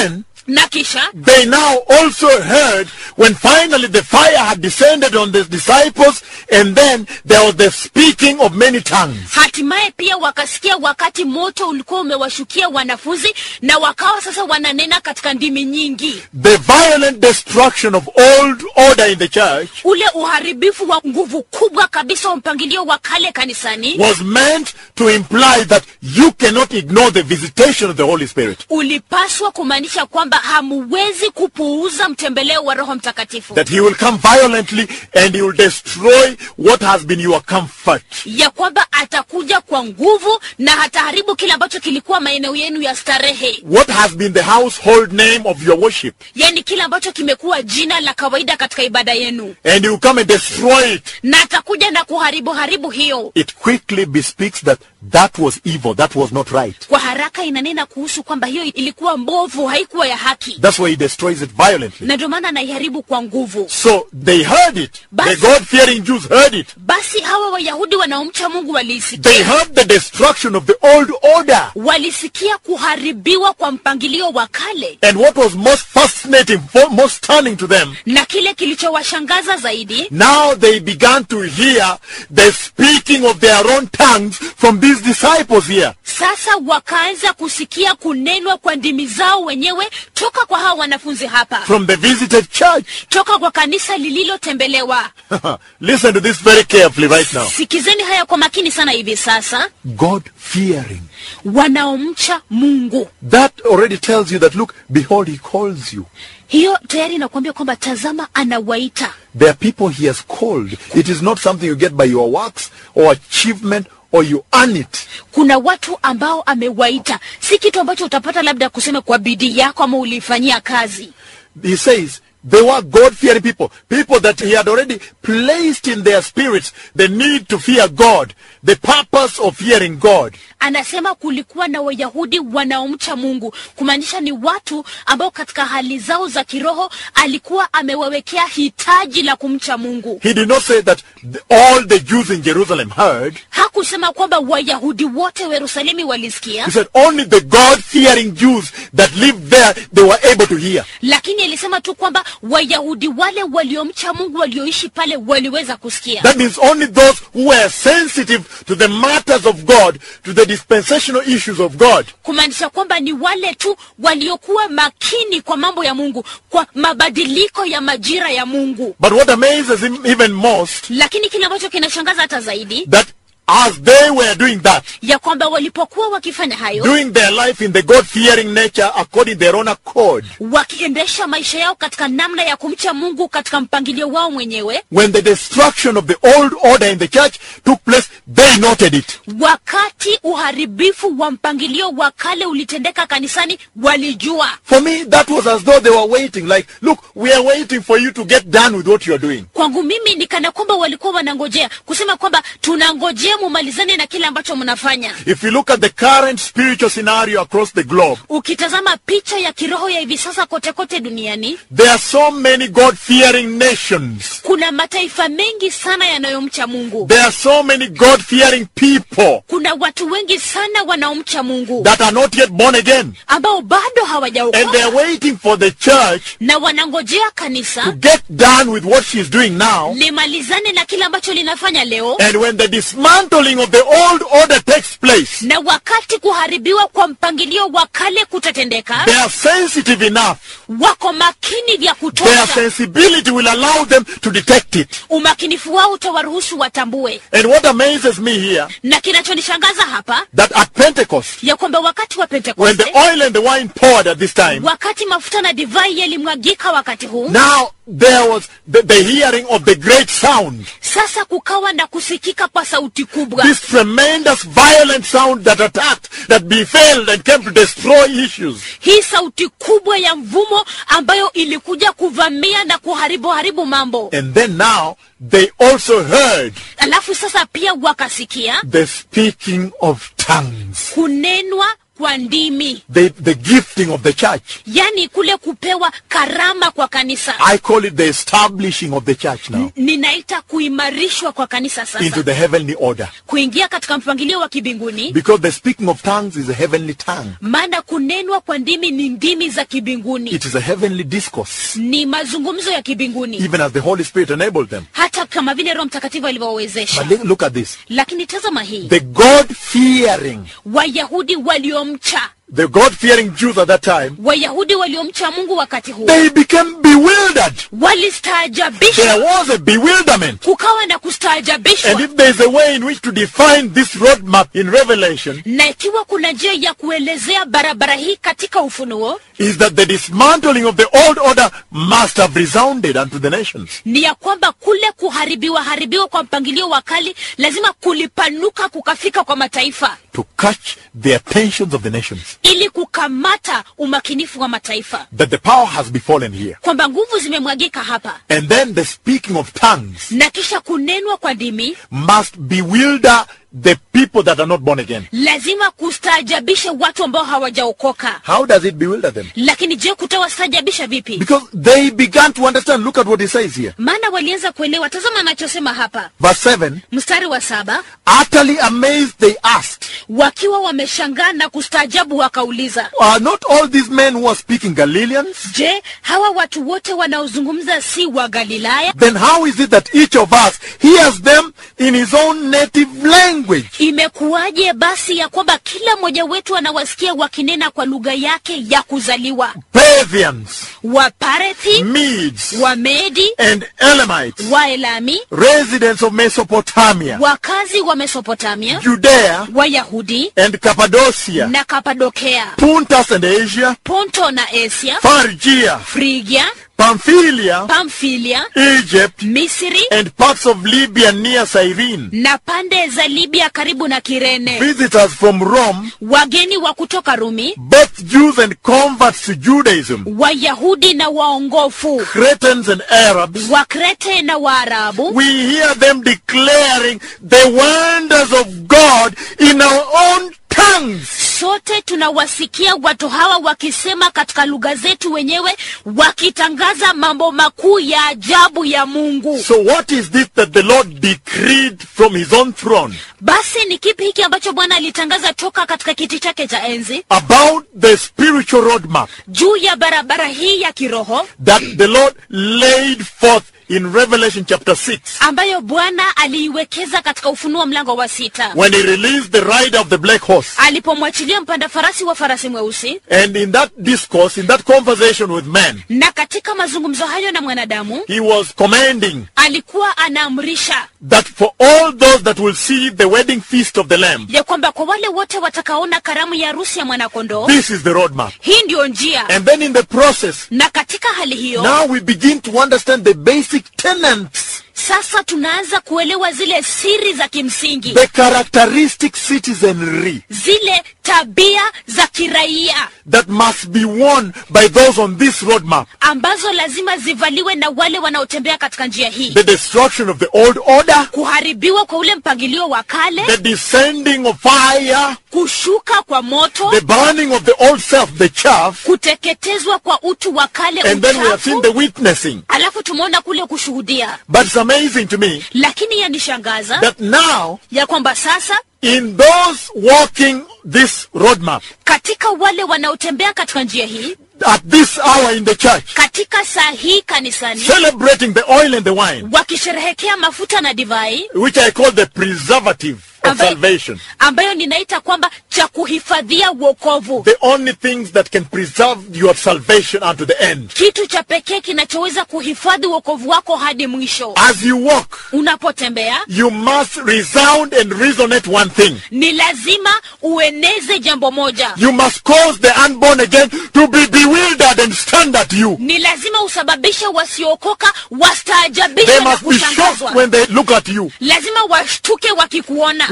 B: na kisha
A: they now also heard when finally the fire had descended on the disciples and then there was the speaking of many tongues.
B: hatimaye pia wakasikia wakati moto ulikuwa umewashukia wanafunzi na wakawa sasa wananena katika ndimi nyingi
A: The violent destruction of old order in the church
B: ule uharibifu wa nguvu kubwa kabisa wa mpangilio wa kale kanisani
A: was meant to imply that you cannot ignore the visitation of the Holy Spirit.
B: ulipaswa kumaanisha kwamba hamuwezi kupuuza mtembeleo wa roho mtakatifu
A: That he will come violently and he will destroy what has been your comfort.
B: ya kwamba atakuja kwa nguvu na hataharibu kile ambacho kilikuwa maeneo yenu ya starehe
A: What has been the household name of your worship.
B: yaani kile ambacho kimekuwa jina la kawaida katika ibada yenu
A: And he will come and destroy it.
B: na atakuja na kuharibu haribu hiyo
A: It quickly bespeaks that that was evil. That was not right.
B: kwa haraka inanena kuhusu kwamba hiyo ilikuwa mbovu haikuwa ya haki
A: That's why he destroys it violently.
B: na ndio maana anaiharibu kwa nguvu
A: So they heard it. The
B: Basi-
A: God-fearing Jews heard it.
B: basi hawa wayahudi wanaomcha mungu
A: They
B: waliisikia
A: heard the destruction of the old order.
B: walisikia kuharibiwa kwa mpangilio wa kale
A: And what was most fascinating, fo- most stunning to them,
B: na kile kilichowashangaza zaidi
A: now they began to hear the speaking of their own tongues from these disciples here.
B: sasa wakaanza kusikia kunenwa kwa ndimi zao wenyewe toka kwa hawa wanafunzi hapa
A: From the visited church.
B: toka kwa kanisa lililotembelewa
A: Listen to this very carefully right now.
B: sikizeni haya kwa makini sana hivi sasa
A: God-fearing.
B: wanaomcha mungu
A: That already tells you that, look, behold, he calls you.
B: hiyo tayari inakuambia kwamba tazama anawaita
A: There are people he has called. It is not something you get by your works or achievement or you earn it.
B: kuna watu ambao amewaita si kitu ambacho utapata labda kusema kwa bidii yako ama uliifanyia kazi
A: He says they were God-fearing people, people that he had already placed in their spirits the need to fear God, the purpose of fearing God.
B: anasema kulikuwa na wayahudi wanaomcha mungu kumaanisha ni watu ambao katika hali zao za kiroho alikuwa amewawekea hitaji la kumcha mungu
A: He did not say that the, all the Jews in Jerusalem heard.
B: hakusema kwamba wayahudi wote wa yerusalemi walisikia
A: He said only the God-fearing Jews that lived there, they were able to hear.
B: lakini alisema tu kwamba wayahudi wale waliomcha mungu walioishi pale waliweza kusikia
A: That means only those who were sensitive to the matters of God, to the dispensational issues of God.
B: kumaanisha kwamba ni wale tu waliokuwa makini kwa mambo ya mungu kwa mabadiliko ya majira ya mungu
A: But what amazes him even most,
B: lakini kile ambacho kinashangaza hata zaidi
A: that as they were doing that,
B: ya kwamba walipokuwa wakifanya hayo
A: doing their life in the God-fearing nature according to their own accord,
B: wakiendesha maisha yao katika namna ya kumcha mungu katika mpangilio wao mwenyewe
A: when the destruction of the old order in the church took place, they noted it.
B: wakati uharibifu wa mpangilio wa kale ulitendeka kanisani walijua
A: For me, that was as though they were waiting, like, look, we are waiting for you to get done with what you are doing.
B: kwangu mimi ni kana kwamba walikuwa wanangojea kusema kwamba tunangojea mumalizane na kile ambacho mnafanya
A: If you look at the current spiritual scenario across the globe,
B: ukitazama picha ya kiroho ya hivi sasa kote kote duniani
A: there are so many God-fearing nations.
B: kuna mataifa mengi sana yanayomcha mungu
A: There are so many God-fearing people
B: kuna watu wengi sana wanaomcha mungu
A: that are not yet born again.
B: ambao bado
A: And they are
B: hawajaokoka
A: waiting for the church
B: na wanangojea
A: to
B: kanisa
A: get done with what she's doing now.
B: limalizane na kile ambacho linafanya leo
A: And when the dismantling of the old order takes place,
B: na wakati kuharibiwa kwa mpangilio wa kale kutatendeka
A: they are sensitive enough.
B: wako makini vya
A: Their
B: kutosha
A: sensibility will allow them to detect it.
B: umakinifu wao utawaruhusu watambue
A: And what amazes me here,
B: na kinachonishangaza hapa
A: that at Pentecost,
B: ya kwamba wakati wa
A: when
B: pentekoste
A: the oil and the wine poured at this time,
B: wakati mafuta na divai yalimwagika wakati huu
A: now there was the, the hearing of the great sound.
B: sasa kukawa na kusikika kwa sauti kubwa
A: This tremendous violent sound that attacked, that befell and came to destroy issues.
B: hii sauti kubwa ya mvumo ambayo ilikuja kuvamia na kuharibu haribu mambo
A: And then now they also heard
B: alafu sasa pia wakasikia
A: the speaking of tongues.
B: kunenwa kwa ndimi
A: the, the gifting of the church.
B: yani kule kupewa karama kwa kanisa
A: I call it the establishing of the church now
B: ninaita kuimarishwa kwa kanisa
A: into
B: sasa
A: the heavenly order.
B: kuingia katika mpangilio wa kibinguni
A: Because the speaking of tongues is a heavenly tongue.
B: maana kunenwa kwa ndimi ni ndimi za kibinguni
A: It is a heavenly discourse,
B: ni mazungumzo ya kibinguni
A: even as the Holy Spirit enabled them.
B: hata kama vile roho mtakatifu alivyowawezesha
A: But look at this.
B: lakini tazama hii
A: The God fearing,
B: wayahudi waliomcha
A: the God fearing Jews at that time,
B: wayahudi waliomcha mungu wakati huo
A: they became bewildered.
B: walistaajabishwa
A: There was a bewilderment.
B: kukawa na kustaajabishwa
A: And if there is a way in which to define this roadmap in Revelation,
B: na ikiwa kuna njia ya kuelezea barabara hii katika ufunuo
A: is that the dismantling of the old order must have resounded unto the nations.
B: ni ya kwamba kule kuharibiwa haribiwa kwa mpangilio wa kali lazima kulipanuka kukafika kwa mataifa
A: To catch the attentions of the nations.
B: ili kukamata umakinifu wa mataifa
A: That the power has befallen here.
B: kwamba nguvu zimemwagika hapa
A: And then the speaking of tongues
B: na kisha kunenwa kwa ndimi
A: must bewilder the people that are not born again.
B: lazima kustaajabishe watu ambao hawajaokoka
A: How does it bewilder them?
B: lakini je kutawastaajabisha vipi
A: Because they began to understand. Look at what he says here.
B: maana walianza kuelewa tazama anachosema hapa
A: Verse 7
B: mstari wa saba
A: Utterly amazed, they asked,
B: wakiwa wameshangaa na kustaajabu wakauliza
A: Are not all these men who are speaking Galileans?
B: je hawa watu wote wanaozungumza si wa galilaya
A: Then how is it that each of us hears them in his own native language?
B: imekuwaje basi ya kwamba kila mmoja wetu anawasikia wakinena kwa lugha yake ya kuzaliwa
A: Parthians,
B: waparethi
A: Medes,
B: wamedi
A: and Elamites,
B: waelami
A: residents of Mesopotamia,
B: wakazi wa mesopotamia
A: Judea,
B: wayahudi
A: and Cappadocia,
B: na kapadokea
A: Puntus and Asia,
B: ponto na asia
A: Phrygia,
B: frigia
A: Pamphylia,
B: pamfilia
A: Egypt,
B: misri
A: and parts of Libya near Cyrene.
B: na pande za libya karibu na kirene
A: Visitors from Rome,
B: wageni wa kutoka rumi
A: both Jews and converts to Judaism,
B: wayahudi na waongofu
A: Cretans and Arabs,
B: wakrete na waarabu
A: we hear them declaring the wonders of God in our own tongues.
B: sote tunawasikia watu hawa wakisema katika lugha zetu wenyewe wakitangaza mambo makuu ya ajabu ya mungu
A: So what is this that the Lord decreed from his own throne
B: basi ni kipi hiki ambacho bwana alitangaza toka katika kiti chake cha enzi
A: about the spiritual roadmap
B: juu ya barabara hii ya kiroho
A: that the Lord laid forth in Revelation chapter 6
B: ambayo bwana aliiwekeza katika ufunuo mlango wa sita
A: when he released the rider of the black horse?
B: alipomwachilia mpanda farasi wa farasi mweusi
A: And in that discourse, in that conversation with men,
B: na katika mazungumzo hayo na mwanadamu
A: he was commanding
B: alikuwa anaamrisha
A: that for all those that will see the wedding feast of the Lamb,
B: ya kwamba kwa wale wote watakaona karamu ya harusi ya mwanakondoo
A: this is the roadmap.
B: hii ndiyo njia
A: And then in the process,
B: na katika hali hiyo
A: now we begin to understand the basic tenets,
B: sasa tunaanza kuelewa zile siri za kimsingi
A: the characteristic citizenry
B: zile tabia za kiraia
A: that must be won by those on this roadmap.
B: ambazo lazima zivaliwe na wale wanaotembea katika njia hii
A: The destruction of the old order,
B: kuharibiwa kwa ule mpangilio wa kale
A: the descending of fire,
B: kushuka kwa moto
A: the burning of the old self, the chaff,
B: kuteketezwa kwa utu wa kale
A: and then we have seen
B: uchafu
A: the witnessing.
B: alafu tumeona kule kushuhudia
A: But it's amazing to me
B: lakini yanishangaza
A: that now,
B: ya kwamba sasa
A: in those walking this roadmap,
B: katika wale wanaotembea katika njia hii
A: at this hour in the church,
B: katika saa hii kanisani
A: celebrating the oil and the wine,
B: wakisherehekea mafuta na divai
A: which I call the preservative of
B: ambayo,
A: salvation.
B: ambayo ninaita kwamba cha kuhifadhia wokovu
A: The only things that can preserve your salvation unto the end.
B: kitu cha pekee kinachoweza kuhifadhi wokovu wako hadi mwisho
A: As you walk,
B: unapotembea
A: you must resound and resonate one thing.
B: ni lazima ueneze jambo moja
A: You must cause the unborn again to be bewildered and stand at you.
B: ni lazima usababishe wasiookoka
A: They
B: wastaajabishwe na
A: must be shocked
B: kushangazwa
A: when they look at you.
B: lazima washtuke wakikuona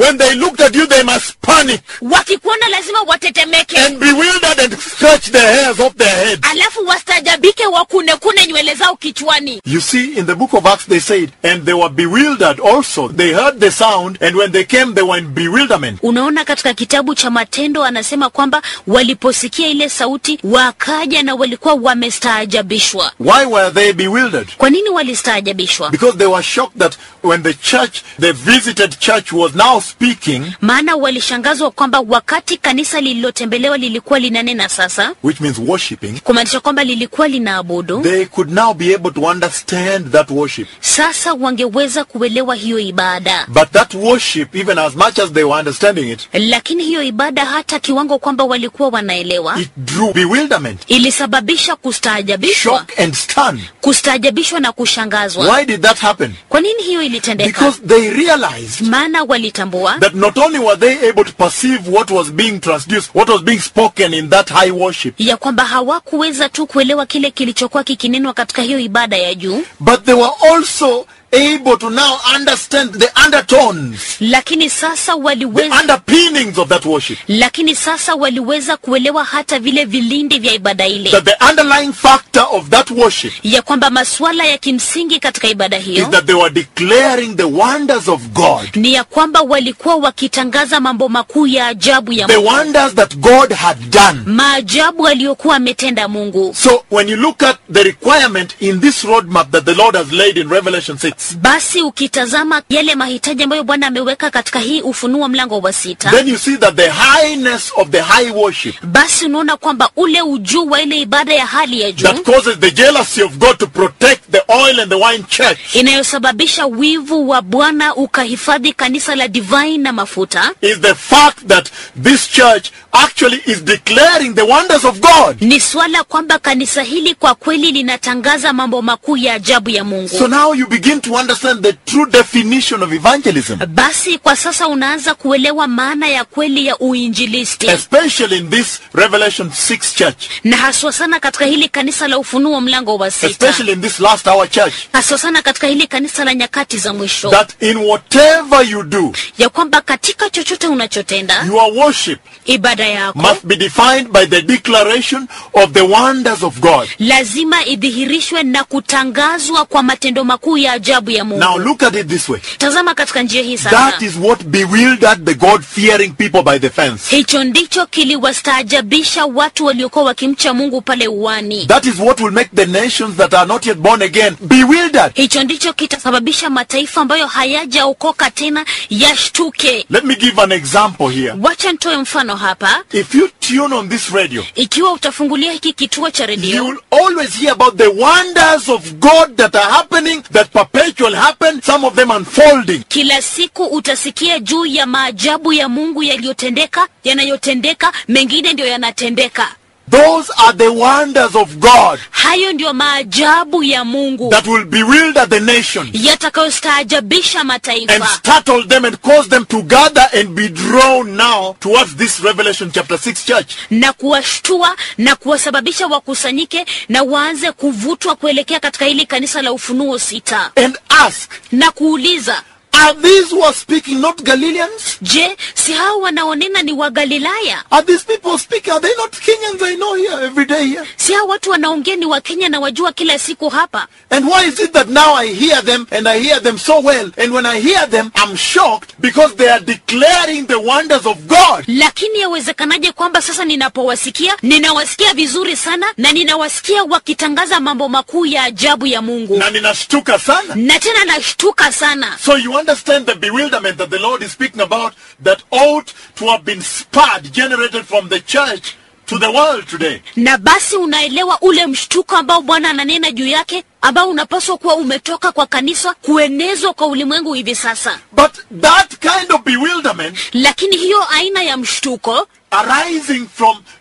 A: When they looked at you, they must panic
B: wakikuona lazima watetemeke
A: and bewildered and scratch the hairs off their head.
B: alafu wastajabike wakunekune nywele zao kichwani
A: You see, in the book of Acts, they said, and they were bewildered also. They heard the sound, and when they came, they were in bewilderment.
B: unaona katika kitabu cha matendo anasema kwamba waliposikia ile sauti wakaja na walikuwa wamestaajabishwa
A: Why were they bewildered?
B: kwa nini walistaajabishwa
A: Because they were shocked that when the church, the visited church, was now speaking,
B: maana walishangazwa kwamba wakati kanisa lililotembelewa lilikuwa linanena sasa
A: which means worshipping,
B: kumaanisha kwamba lilikuwa linaabudu
A: they could now be able to understand that worship.
B: sasa wangeweza kuelewa hiyo ibada
A: But that worship, even as much as they were understanding it,
B: lakini hiyo ibada hata kiwango kwamba walikuwa wanaelewa
A: it drew bewilderment,
B: ilisababisha kustaajabishwa
A: shock, and stun.
B: kustaajabishwa na kushangazwa
A: Why did that happen?
B: kwa nini hiyo ilitendeka
A: Because they realized
B: maana walitambua
A: that not only were they able to perceive what was being transduced, what was being spoken in that high worship,
B: ya kwamba hawakuweza tu kuelewa kile kilichokuwa kikinenwa katika hiyo ibada ya juu
A: but they were also able to now understand the undertones,
B: lakini sasa
A: the
B: waliweza
A: underpinnings of that worship.
B: lakini sasa waliweza kuelewa hata vile vilindi vya ibada ile
A: That the underlying factor of that worship
B: ya kwamba masuala ya kimsingi katika ibada
A: is
B: hiyo
A: that they were declaring the wonders of God,
B: ni ya kwamba walikuwa wakitangaza mambo makuu ya ajabu ya
A: the
B: Mungu
A: wonders that God had done.
B: maajabu aliyokuwa ametenda Mungu
A: So when you look at the requirement in this roadmap that the Lord has laid in Revelation 6,
B: basi ukitazama yale mahitaji ambayo Bwana ameweka katika hii Ufunuo mlango wa sita
A: then you see that the highness of the high worship
B: basi unaona kwamba ule ujuu wa ile ibada ya hali ya juu
A: that causes the jealousy of God to protect the oil and the wine church
B: inayosababisha wivu wa Bwana ukahifadhi kanisa la divine na mafuta
A: is the fact that this church actually is declaring the wonders of God.
B: ni swala kwamba kanisa hili kwa kweli linatangaza mambo makuu ya ajabu ya Mungu.
A: So now you begin to understand the true definition of evangelism,
B: Basi kwa sasa unaanza kuelewa maana ya kweli ya uinjilisti,
A: especially in this Revelation 6 church,
B: na haswa sana katika hili kanisa la Ufunuo mlango wa sita,
A: especially in this last hour church,
B: haswa sana katika hili kanisa la nyakati za mwisho,
A: that in whatever you do,
B: ya kwamba katika chochote unachotenda
A: your worship
B: ibada yako
A: must be defined by the declaration of the wonders of God.
B: lazima idhihirishwe na kutangazwa kwa matendo makuu ya ajabu ya Mungu.
A: Now look at it this way.
B: Tazama katika njia hii sasa.
A: That is what bewildered the God-fearing people by the fence.
B: Hicho ndicho kiliwastaajabisha watu waliokuwa wakimcha Mungu pale uwani.
A: That is what will make the nations that are not yet born again bewildered.
B: Hicho ndicho kitasababisha mataifa ambayo hayajaokoka tena yashtuke.
A: Let me give an example here.
B: Wacha nitoe mfano hapa.
A: If you tune on this radio,
B: Ikiwa utafungulia hiki kituo cha
A: you
B: redio,
A: will always hear about the wonders of God that are happening, that perpetually happen, some of them unfolding.
B: kila siku utasikia juu ya maajabu ya Mungu yaliyotendeka, yanayotendeka, mengine ndio yanatendeka.
A: Those are the wonders of God
B: Hayo ndio maajabu ya Mungu
A: that will bewilder the nations
B: yatakayostaajabisha
A: and
B: mataifa
A: startle them and cause them to gather and be drawn now towards this Revelation chapter 6 church.
B: na kuwashtua na kuwasababisha wakusanyike na waanze kuvutwa kuelekea katika hili kanisa la Ufunuo sita
A: And ask,
B: na kuuliza,
A: are these who are speaking not Galileans?
B: je, si hao wanaonena ni Wagalilaya?
A: Are these people speaking? Are they not Kenyans I know here every day here?
B: Si hao watu wanaongea ni Wakenya na wajua kila siku hapa?
A: And why is it that now I hear them and I hear them so well? And when I hear them, I'm shocked because they are declaring the wonders of God.
B: Lakini yawezekanaje kwamba sasa ninapowasikia ninawasikia vizuri sana na ninawasikia wakitangaza mambo makuu ya ajabu ya Mungu,
A: Na ninashtuka sana.
B: na tena nashtuka sana.
A: So you understand the bewilderment that the Lord is speaking about that ought to have been sparred, generated from the church to the world today.
B: na basi unaelewa ule mshtuko ambao Bwana ananena juu yake ambao unapaswa kuwa umetoka kwa kanisa kuenezwa kwa ulimwengu hivi sasa.
A: But that kind of bewilderment
B: Lakini hiyo aina ya mshtuko
A: arising from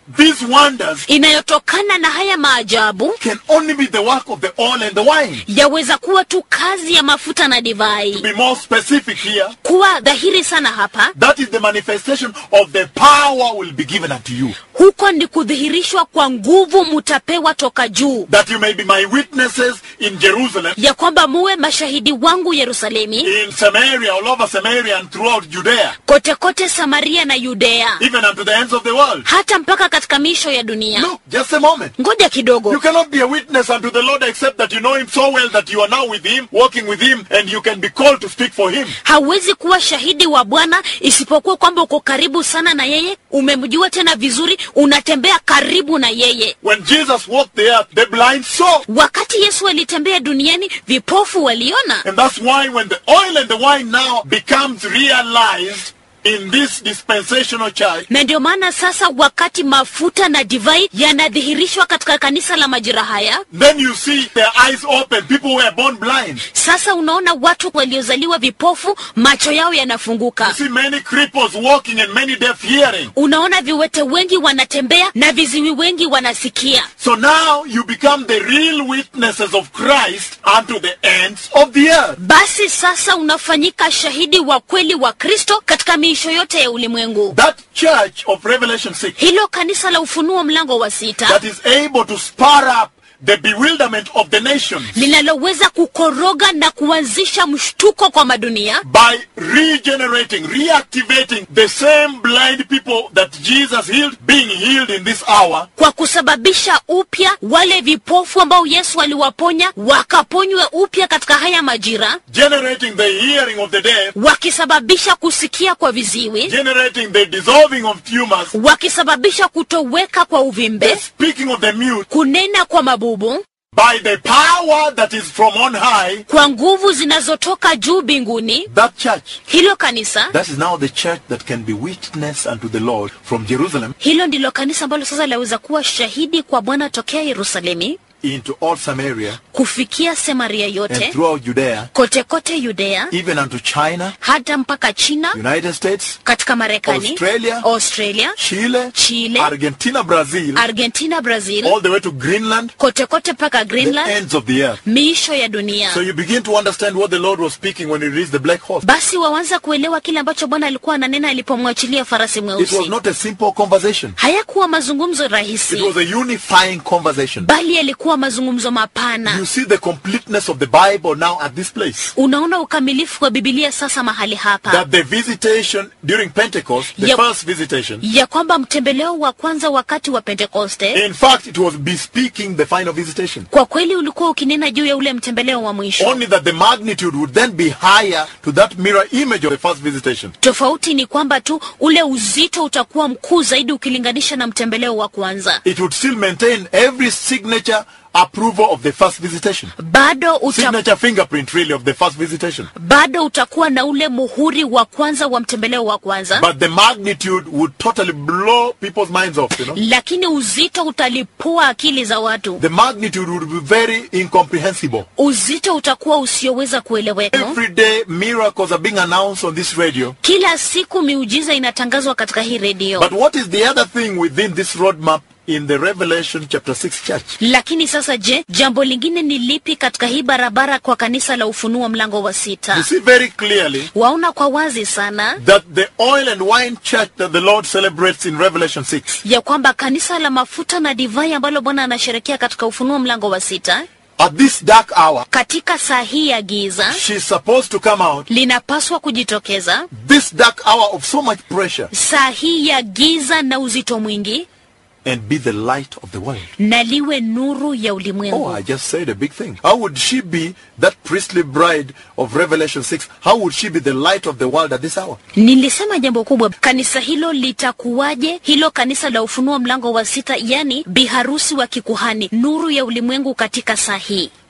A: these wonders
B: inayotokana na haya maajabu
A: can only be the work of the oil and the wine.
B: yaweza kuwa tu kazi ya mafuta na divai
A: To be more specific here,
B: kuwa dhahiri sana hapa
A: that is the manifestation of the power will be given unto you.
B: huko ni kudhihirishwa kwa nguvu mutapewa toka juu
A: That you may be my witnesses in Jerusalem,
B: ya kwamba muwe mashahidi wangu yerusalemi
A: in Samaria, all over Samaria and throughout Judea,
B: kote kote samaria na yudea
A: even unto the ends of the world.
B: hata mpaka katika miisho ya dunia
A: Look, just a moment.
B: ngoja
A: You
B: kidogo
A: cannot be a witness unto the Lord except that you know Him so well that you are now with Him, walking with Him, and you can be called to speak for Him.
B: hauwezi kuwa shahidi wa bwana isipokuwa kwamba uko karibu sana na yeye umemjua tena vizuri unatembea karibu na yeye
A: When Jesus walked the earth, the blind saw.
B: wakati yesu alitembea duniani vipofu waliona
A: And that's why when the oil and the wine now becomes realized in this dispensational church,
B: na ndio maana sasa wakati mafuta na divai yanadhihirishwa katika kanisa la majira haya
A: then you see their eyes open. People were born blind.
B: sasa unaona watu waliozaliwa vipofu macho yao
A: You
B: yanafunguka
A: see many cripples walking and many deaf hearing.
B: unaona viwete wengi wanatembea na viziwi wengi wanasikia
A: So now you become the real witnesses of Christ unto the ends of the earth.
B: basi sasa unafanyika shahidi wa kweli wa kristo katika miisho yote ya ulimwengu
A: That church of Revelation 6
B: hilo kanisa la ufunuo mlango wa sita
A: that is able to spur up the bewilderment of the nations
B: linaloweza kukoroga na kuanzisha mshtuko kwa madunia
A: by regenerating, reactivating the same blind people that Jesus healed, being healed in this hour.
B: kwa kusababisha upya wale vipofu ambao yesu aliwaponya wakaponywe upya katika haya majira
A: generating the hearing of the deaf,
B: wakisababisha kusikia kwa viziwi
A: generating the dissolving of tumors,
B: wakisababisha kutoweka kwa
A: the
B: uvimbe
A: speaking of the mute
B: kunena kwa mabubu
A: by the power that is from on high.
B: kwa nguvu zinazotoka juu mbinguni
A: That church,
B: hilo kanisa
A: that is now the church that can be witness unto the Lord from Jerusalem
B: hilo ndilo kanisa ambalo sasa laweza kuwa shahidi kwa bwana tokea yerusalemi
A: into all Samaria
B: kufikia samaria
A: and
B: yote
A: throughout Judea,
B: kote kote yudea
A: even unto China,
B: hata mpaka china
A: United States,
B: katika marekani
A: Australia,
B: australia
A: Chile,
B: Chile,
A: Argentina, Brazil,
B: argentina brazil
A: all the way to Greenland,
B: kote kote mpaka
A: the
B: greenland
A: ends of the earth.
B: miisho ya dunia
A: So you begin to understand what the Lord was speaking when he reached the black horse.
B: basi wawanza kuelewa kile ambacho bwana alikuwa ananena alipomwachilia farasi
A: It was
B: mweusi
A: not a simple conversation.
B: hayakuwa mazungumzo
A: It
B: rahisi
A: was a unifying conversation.
B: bali yalikuwa mazungumzo mapana
A: You see the completeness of the Bible now at this place.
B: unaona ukamilifu wa bibilia sasa mahali hapa
A: That the visitation during Pentecost, the
B: Yep.
A: first visitation,
B: ya kwamba mtembeleo wa kwanza wakati wa pentekoste
A: in fact, it was bespeaking the final visitation.
B: kwa kweli ulikuwa ukinena juu ya ule mtembeleo wa mwisho
A: Only that the magnitude would then be higher to that mirror image of the first visitation.
B: tofauti ni kwamba tu ule uzito utakuwa mkuu zaidi ukilinganisha na mtembeleo wa kwanza
A: It would still maintain every signature approval of the first visitation.
B: bado uta,
A: Signature fingerprint, really, of the first visitation.
B: bado utakuwa na ule muhuri wa kwanza wa mtembeleo wa kwanza
A: But the magnitude would totally blow people's minds off, you know.
B: lakini uzito utalipua akili za watu
A: The magnitude would be very incomprehensible.
B: uzito utakuwa usioweza kueleweka
A: Every day, miracles are being announced on this radio.
B: kila siku miujiza inatangazwa katika hii redio
A: But what is the other thing within this roadmap in the Revelation chapter 6 church?
B: lakini sasa je jambo lingine ni lipi katika hii barabara kwa kanisa la ufunuo mlango wa
A: You
B: sita
A: see very clearly
B: waona kwa wazi sana
A: that the oil and wine church that the Lord celebrates in Revelation 6
B: ya kwamba kanisa la mafuta na divai ambalo bwana anasherekea katika ufunuo mlango wa sita
A: at this dark hour,
B: katika saa hii ya giza
A: she's supposed to come out.
B: linapaswa kujitokeza
A: This dark hour of so much pressure
B: saa hii ya giza na uzito mwingi
A: and be the light of the world.
B: na liwe nuru ya ulimwengu
A: Oh, I just said a big thing. How would she be that priestly bride of Revelation 6? How would she be the light of the world at this hour?
B: nilisema jambo kubwa kanisa hilo litakuwaje hilo kanisa la ufunuo mlango wa sita yani biharusi wa kikuhani nuru ya ulimwengu katika saa hii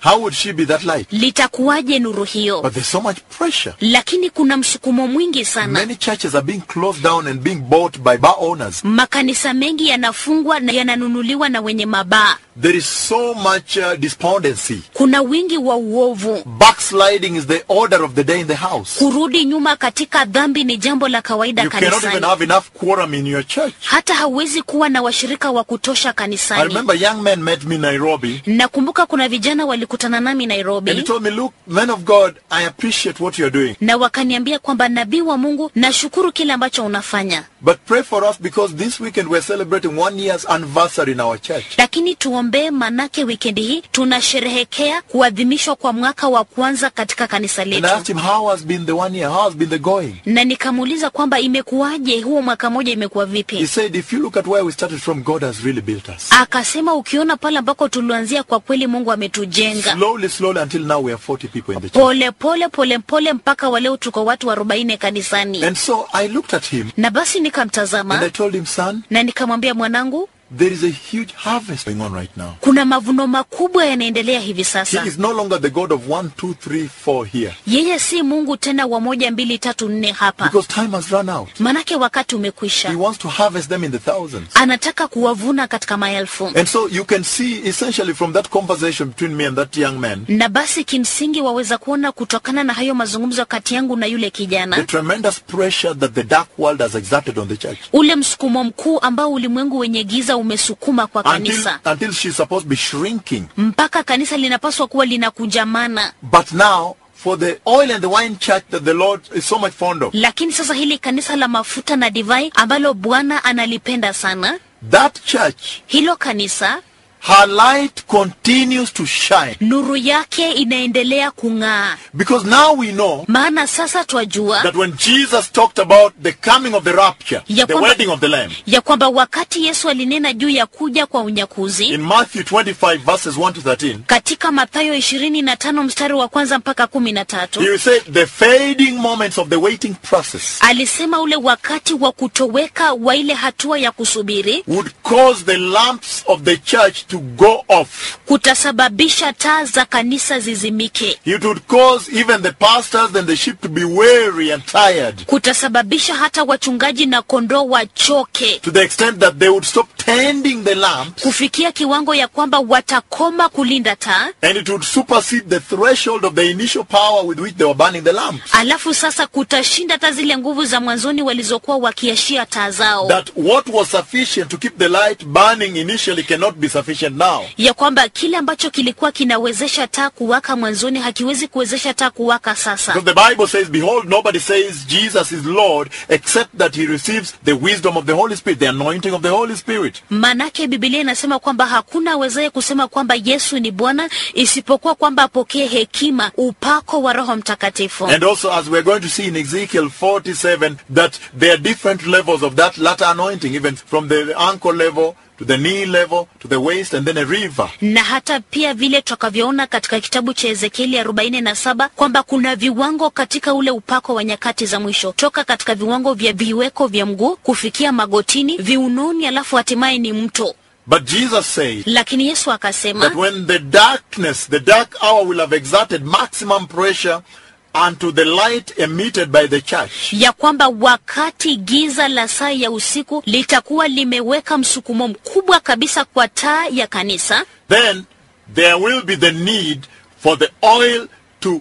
A: How would she be that light?
B: litakuwaje nuru hiyo
A: But there's so much pressure.
B: lakini kuna msukumo mwingi sana
A: Many churches are being closed down and being bought by bar owners.
B: makanisa mengi yanafungwa na yananunuliwa na wenye mabaa
A: There is so much uh, despondency.
B: kuna wingi wa uovu
A: Backsliding is the order of the day in the house.
B: kurudi nyuma katika dhambi ni jambo la kawaida
A: You cannot even
B: kanisani
A: have enough quorum in your church.
B: hata hauwezi kuwa na washirika wa kutosha
A: I
B: kanisani
A: remember young men met me in Nairobi
B: nakumbuka kuna vijana walikutana nami
A: and he
B: nairobi
A: told me, look, men of God, I appreciate what you're doing.
B: na wakaniambia kwamba nabii wa mungu nashukuru kile ambacho unafanya
A: But pray for us because this weekend we're celebrating one year's anniversary in our church.
B: lakini tuombee manake wikendi hii tunasherehekea kuadhimishwa kwa mwaka wa kwanza katika kanisa
A: And I
B: letu
A: asked him, how has been the one year? How has been the going?
B: na nikamuuliza kwamba imekuwaje huo mwaka moja imekuwa
A: He
B: vipi
A: said, if you look at where we started from, God has really built us.
B: akasema ukiona pale ambako tulianzia kwa kweli mungu ametujenga
A: Slowly, slowly, until now we are 40 people in the church.
B: pole pole pole pole mpaka waleo tuko watu arobaini kanisani
A: And so I looked at him
B: na basi
A: and I
B: nikamtazama
A: told him, son,
B: na nikamwambia mwanangu
A: there is a huge harvest going on right now.
B: kuna mavuno makubwa yanaendelea hivi
A: He
B: sasa
A: is no longer the God of one, two, three, four here.
B: yeye si mungu tena wa moja mbili tatu nne hapa
A: Because time has run out.
B: manake wakati
A: He
B: umekwisha
A: wants to harvest them in the thousands.
B: anataka kuwavuna katika maelfu
A: And so you can see essentially from that conversation between me and that young man,
B: na basi kimsingi waweza kuona kutokana na hayo mazungumzo kati yangu na yule
A: the
B: kijana
A: tremendous pressure that the dark world has exerted on the church.
B: ule msukumo mkuu ambao ulimwengu wenye giza umesukuma kwa
A: Until,
B: kanisa
A: until she's supposed to be shrinking.
B: mpaka kanisa linapaswa kuwa linakunjamana
A: But now, for the oil and the wine church that the Lord is so much fond of,
B: lakini sasa hili kanisa la mafuta na divai ambalo bwana analipenda sana
A: that church,
B: hilo kanisa
A: her light continues to shine.
B: nuru yake inaendelea kung'aa
A: Because now we know
B: maana sasa twajua
A: that when Jesus talked about the coming of the rapture,
B: Ya
A: the
B: kwamba-
A: wedding of the Lamb,
B: ya kwamba wakati yesu alinena juu ya kuja kwa unyakuzi
A: in Matthew 25 verses 1 to 13,
B: katika mathayo ishirini na tano mstari wa kwanza mpaka kumi na tatu
A: he said the fading moments of the waiting process
B: alisema ule wakati wa kutoweka wa ile hatua ya kusubiri
A: would cause the lamps of the church to go off.
B: kutasababisha taa za kanisa zizimike
A: It would cause even the pastors and the sheep to be weary and tired
B: kutasababisha hata wachungaji na kondoo wachoke
A: to the extent that they would stop tending the lamps
B: kufikia kiwango ya kwamba watakoma kulinda taa
A: and it would supersede the threshold of the initial power with which they were burning the lamps.
B: alafu sasa kutashinda hata zile nguvu za mwanzoni walizokuwa wakiashia taa zao
A: That what was sufficient to keep the light burning initially cannot be sufficient now.
B: ya kwamba kile ambacho kilikuwa kinawezesha taa kuwaka mwanzoni hakiwezi kuwezesha taa kuwaka sasa
A: Because the Bible says, Behold, nobody says Jesus is Lord except that he receives the wisdom of the Holy Spirit, the anointing of the Holy Spirit.
B: manake bibilia inasema kwamba hakuna awezaye kusema kwamba yesu ni bwana isipokuwa kwamba apokee hekima upako wa roho mtakatifu
A: And also, as we're going to see in Ezekiel 47, that there are different levels of that latter anointing, even from the ankle level to the knee level to the waist and then a river.
B: na hata pia vile tutakavyoona katika kitabu cha ezekieli arobaini na saba kwamba kuna viwango katika ule upako wa nyakati za mwisho toka katika viwango vya viweko vya mguu kufikia magotini viunoni alafu hatimaye ni mto
A: But Jesus said
B: lakini yesu
A: that
B: akasema
A: when the darkness, the dark hour will have exerted maximum pressure unto the light emitted by the church,
B: ya kwamba wakati giza la saa ya usiku litakuwa limeweka msukumo mkubwa kabisa kwa taa ya kanisa
A: then there will be the need for the oil to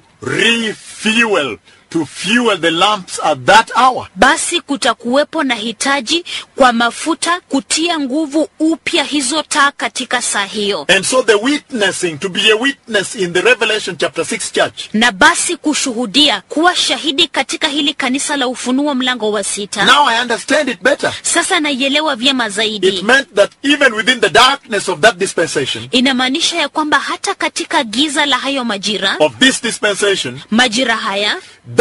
A: refuel, to fuel the lamps at that hour.
B: basi kutakuwepo na hitaji kwa mafuta kutia nguvu upya hizo taa katika saa hiyo
A: And so the witnessing, to be a witness in the Revelation chapter 6 church,
B: na basi kushuhudia kuwa shahidi katika hili kanisa la ufunuo mlango wa sita
A: now I understand it better.
B: sasa naielewa vyema
A: It
B: zaidi
A: meant that even within the darkness of that dispensation,
B: inamaanisha ya kwamba hata katika giza la hayo majira
A: of this dispensation,
B: majira haya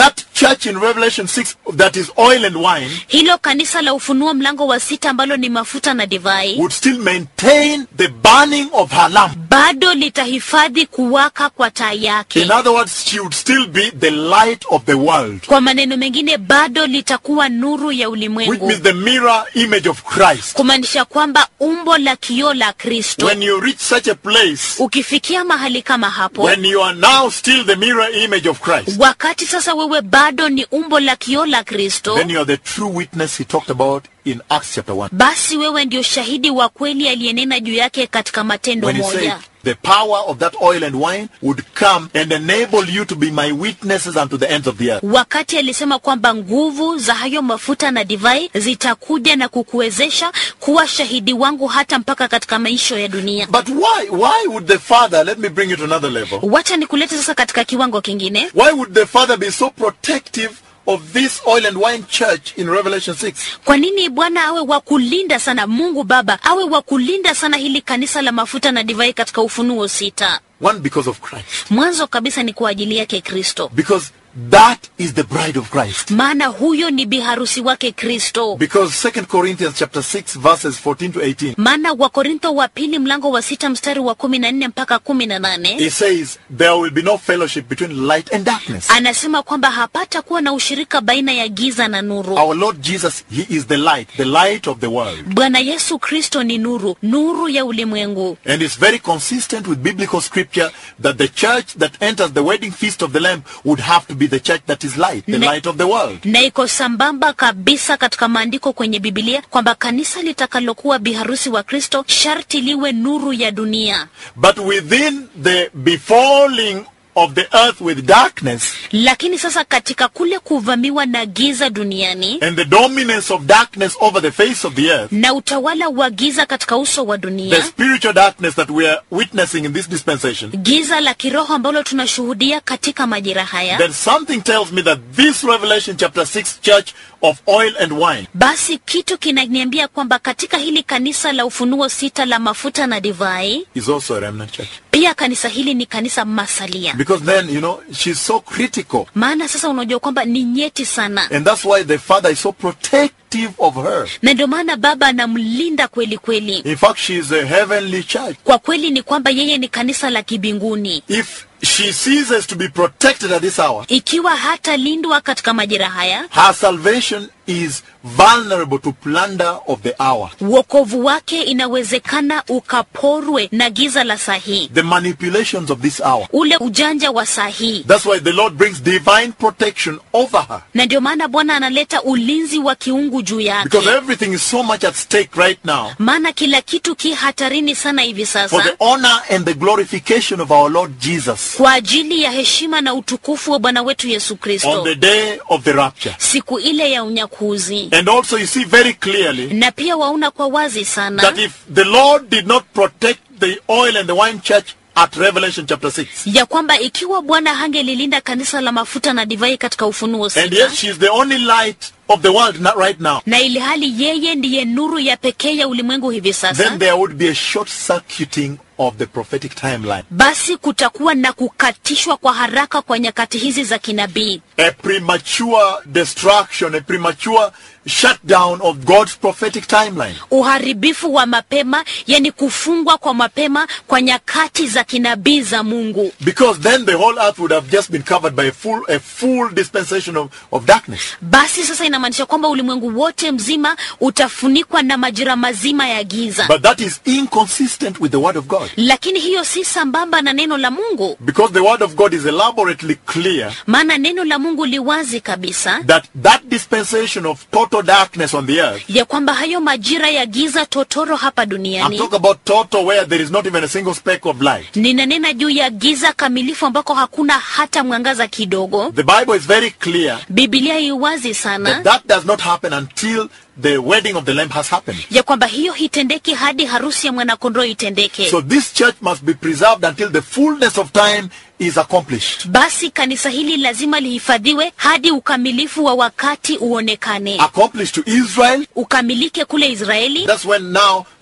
A: that church in Revelation 6 that is oil and wine
B: hilo kanisa la ufunuo mlango wa sita ambalo ni mafuta na divai
A: would still maintain the burning of her lamp.
B: bado litahifadhi kuwaka kwa taa yake
A: In other words, she would still be the light of the world,
B: kwa maneno mengine bado litakuwa nuru ya
A: which
B: ulimwengu
A: means the mirror image of Christ.
B: kumaanisha kwamba umbo la kioo la kristo
A: When you reach such a place,
B: ukifikia mahali kama hapo
A: when you are now still the mirror image of Christ,
B: wakati sasa wewe bado ni umbo la kioo la kristo
A: then you are the true witness he talked about in Acts chapter 1.
B: basi wewe ndio shahidi wa kweli aliyenena juu yake katika matendo
A: When he said,
B: moja
A: the power of that oil and wine would come and enable you to be my witnesses unto the ends of the earth.
B: wakati alisema kwamba nguvu za hayo mafuta na divai zitakuja na kukuwezesha kuwa shahidi wangu hata mpaka katika maisho ya dunia
A: But why? Why would the Father, let me bring you to another level.
B: wacha nikulete sasa katika kiwango kingine
A: Why would the Father be so protective of this oil and wine church in Revelation 6?
B: kwa nini bwana awe wa kulinda sana mungu baba awe wa kulinda sana hili kanisa la mafuta na divai katika ufunuo sita
A: One, because of Christ.
B: mwanzo kabisa ni kwa ajili yake kristo
A: Because that is the bride of Christ.
B: maana huyo ni biharusi wake kristo
A: Because 2 Corinthians chapter 6 verses 14 to 18,
B: maana wakorintho wa pili mlango wa sita mstari wa kumi na nne mpaka kumi na nane
A: it says, there will be no fellowship between light and darkness.
B: anasema kwamba hapata kuwa na ushirika baina ya giza na nuru
A: Our Lord Jesus, He is the light, the light of the world.
B: bwana yesu kristo ni nuru nuru ya ulimwengu
A: And it's very consistent with biblical scripture that the church that enters the wedding feast of the Lamb would have to be the church that is light, the
B: Ne-
A: light of the world.
B: na iko sambamba kabisa katika maandiko kwenye bibilia kwamba kanisa litakalokuwa biharusi wa kristo sharti liwe nuru ya dunia
A: But within the befalling of the earth with darkness
B: lakini sasa katika kule kuvamiwa na giza duniani
A: and the dominance of darkness over the face of the earth,
B: na utawala wa giza katika uso wa
A: the
B: dunia
A: spiritual darkness that we are witnessing in this dispensation,
B: giza la kiroho ambalo tunashuhudia katika majira haya
A: then something tells me that this Revelation chapter 6 church of oil and wine
B: basi kitu kinaniambia kwamba katika hili kanisa la ufunuo sita la mafuta na divai
A: is also a remnant church.
B: pia kanisa hili ni kanisa masalia
A: Because then, you know, she's so critical.
B: maana sasa unajua kwamba ni nyeti sana
A: And that's why the Father is so protective of her.
B: na ndio maana baba anamlinda kweli kweli
A: In fact, she is a heavenly church.
B: kwa kweli ni kwamba yeye ni kanisa la kibinguni
A: If she ceases to be protected at this hour,
B: ikiwa hatalindwa katika majira haya
A: her salvation is vulnerable to plunder of the hour.
B: uokovu wake inawezekana ukaporwe na giza la saa hii
A: The manipulations of this hour.
B: ule ujanja wa saa hii
A: That's why the Lord brings divine protection over her.
B: na ndio maana bwana analeta ulinzi wa kiungu juu
A: Because
B: yake
A: everything is so much at stake right now
B: maana kila kitu ki hatarini sana hivi
A: for
B: sasa
A: the honor and the glorification of our Lord Jesus
B: kwa ajili ya heshima na utukufu wa bwana wetu yesu
A: on
B: kristo
A: the day of the rapture.
B: siku ile ya unyakuzi
A: And also you see very clearly
B: na pia waona kwa wazi sana
A: that if the Lord did not protect the oil and the wine church at Revelation chapter 6,
B: ya kwamba ikiwa bwana hangelilinda kanisa la mafuta na divai katika ufunuo
A: and
B: sita
A: yet she is the only light of the world not right now,
B: na ili hali yeye ndiye nuru ya pekee ya ulimwengu hivi sasa
A: then there would be a short circuiting of the prophetic timeline.
B: basi kutakuwa na kukatishwa kwa haraka kwa nyakati hizi za kinabii
A: A premature destruction, a premature shutdown of God's prophetic timeline.
B: uharibifu wa mapema yani kufungwa kwa mapema kwa nyakati za kinabii za mungu
A: Because then the whole earth would have just been covered by a full, a full dispensation of, of darkness.
B: basi sasa inamaanisha kwamba ulimwengu wote mzima utafunikwa na majira mazima ya giza
A: But that is inconsistent with the word of God.
B: lakini hiyo si sambamba na neno la mungu
A: Because the word of God is elaborately clear
B: maana neno la mungu liwazi kabisa
A: that that dispensation of total darkness on the earth,
B: ya kwamba hayo majira ya giza totoro hapa
A: I'm
B: duniani
A: talking about total where there is not even a single speck of light.
B: ninanena juu ya giza kamilifu ambako hakuna hata mwangaza kidogo
A: The Bible is very clear
B: bibilia iwazi
A: that
B: sana
A: that does not happen until the wedding of the Lamb has happened.
B: ya kwamba hiyo hitendeki hadi harusi ya mwanakondoo itendeke
A: So this church must be preserved until the fullness of time is accomplished.
B: basi kanisa hili lazima lihifadhiwe hadi ukamilifu wa wakati uonekane
A: Accomplished to Israel.
B: ukamilike kule israeli
A: That's when now